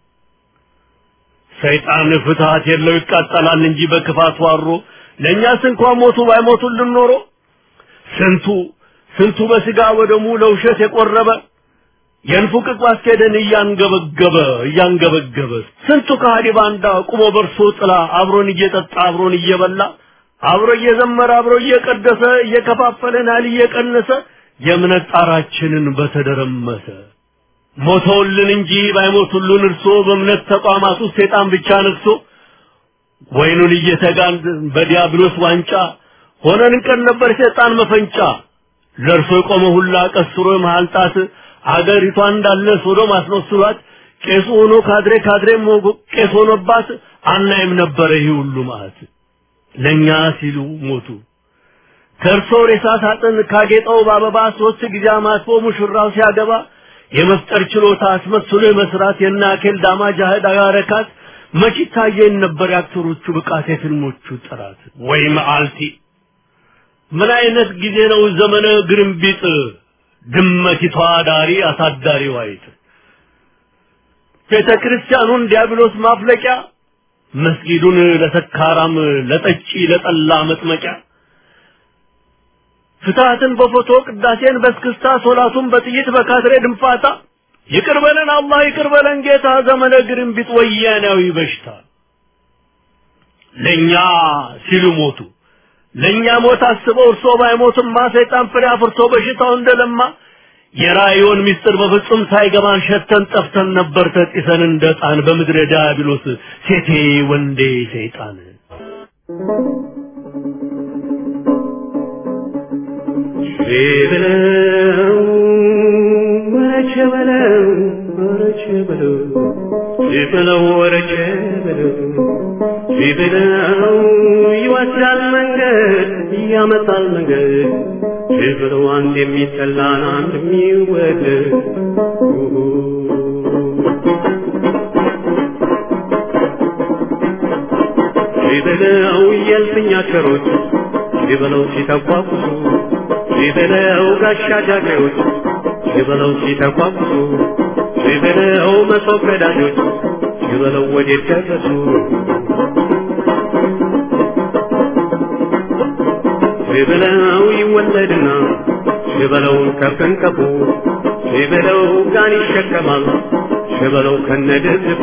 ሰይጣን ፍትሐት የለው ይቃጠላል እንጂ በክፋት ዋሮ ለእኛስ እንኳን ሞቱ ባይሞቱልን ኖሮ ስንቱ ስንቱ በስጋ ወደሙ ለውሸት የቆረበ የንፉቅቅ ማስኬደን እያንገበገበ እያንገበገበ ስንቱ ከሃዲ ባንዳ ቁሞ በርሶ ጥላ አብሮን እየጠጣ አብሮን እየበላ አብሮ እየዘመረ አብሮ እየቀደሰ እየከፋፈለን ያህል እየቀነሰ የእምነት ጣራችንን በተደረመሰ ሞተውልን እንጂ ባይሞቱልን እርሶ በእምነት ተቋማት ውስጥ ሰይጣን ብቻ ነግሶ ወይኑን እየተጋን በዲያብሎስ ዋንጫ ሆነን እንቀን ነበር ሰይጣን መፈንጫ ለእርሶ የቆመ ሁላ ቀስሮ መሀል ጣት አገሪቷ እንዳለ ሶዶም አስመስሏት ቄሱ ሆኖ ካድሬ ካድሬም ቄስ ሆኖባት አናይም ነበረ ይህ ሁሉ ማለት ለእኛ ሲሉ ሞቱ። ከእርሶ ሬሳ ሳጥን ካጌጠው በአበባ ሶስት ጊዜ አማትቦ ሙሽራው ሲያገባ የመፍጠር ችሎታ አስመስሎ የመስራት የናኬል ዳማ ጃህድ አረካት መች ይታየን ነበር የአክተሮቹ ብቃት የፊልሞቹ ጥራት ወይ መዓልቲ ምን አይነት ጊዜ ነው ዘመነ ግርምቢጥ ድመቲቷ ዳሪ አሳዳሪ ዋይት ቤተ ክርስቲያኑን ዲያብሎስ ማፍለቂያ መስጊዱን ለሰካራም ለጠጪ ለጠላ መጥመቂያ ፍትሐትን በፎቶ ቅዳሴን በስክስታ ሶላቱን በጥይት በካትሬ ድንፋታ ይቅር በለን አላህ ይቅር በለን ጌታ ዘመነ ግርምቢጥ ወያናዊ በሽታ ለኛ ሲሉ ሞቱ ለኛ ሞት አስበው እርሶ ባይሞትማ ሰይጣን ፍሬ አፍርቶ በሽታው እንደለማ የራእዮን ምስጢር በፍጹም ሳይገባን ሸተን ጠፍተን ነበር ተጢሰን እንደ ጣን በምድረ ዲያብሎስ ሴቴ ወንዴ ሰይጣን በለው ወረቸ በለው ወረቸ በለው በለው ወረቸ በለው በለው ይወስዳል መንገድ ያመጣል መንገድ በለው አንድ የሚጠላን አንድ የሚወደድ በለው የልፍኛ ቸሮች በለው ሲተቋቁሱ ሲበለው ጋሻ ጃግሬዎች ሲበለው ሲተቋቁሱ ሲበለው መሶብ ቀዳጆች ሲበለው ወዴት ደረሱ ሲበለው ይወለድና ሲበለው ከፍንቀፉ ሲበለው ጋን ይሸከማል ሲበለው ከነድርቡ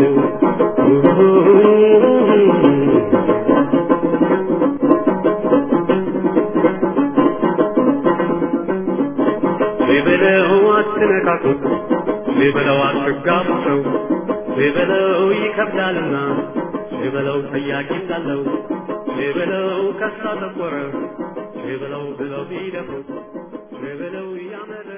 ሲበለው አትነካኩት ሲበለው አትጋቡ ሰው ሲበለው ይከብዳልና ሲበለው ጠያቂ እንዳለው ሲበለው ከሳ ተቆረ ሲበለው ብለው ቢደፍሩት ሲበለው ያመረ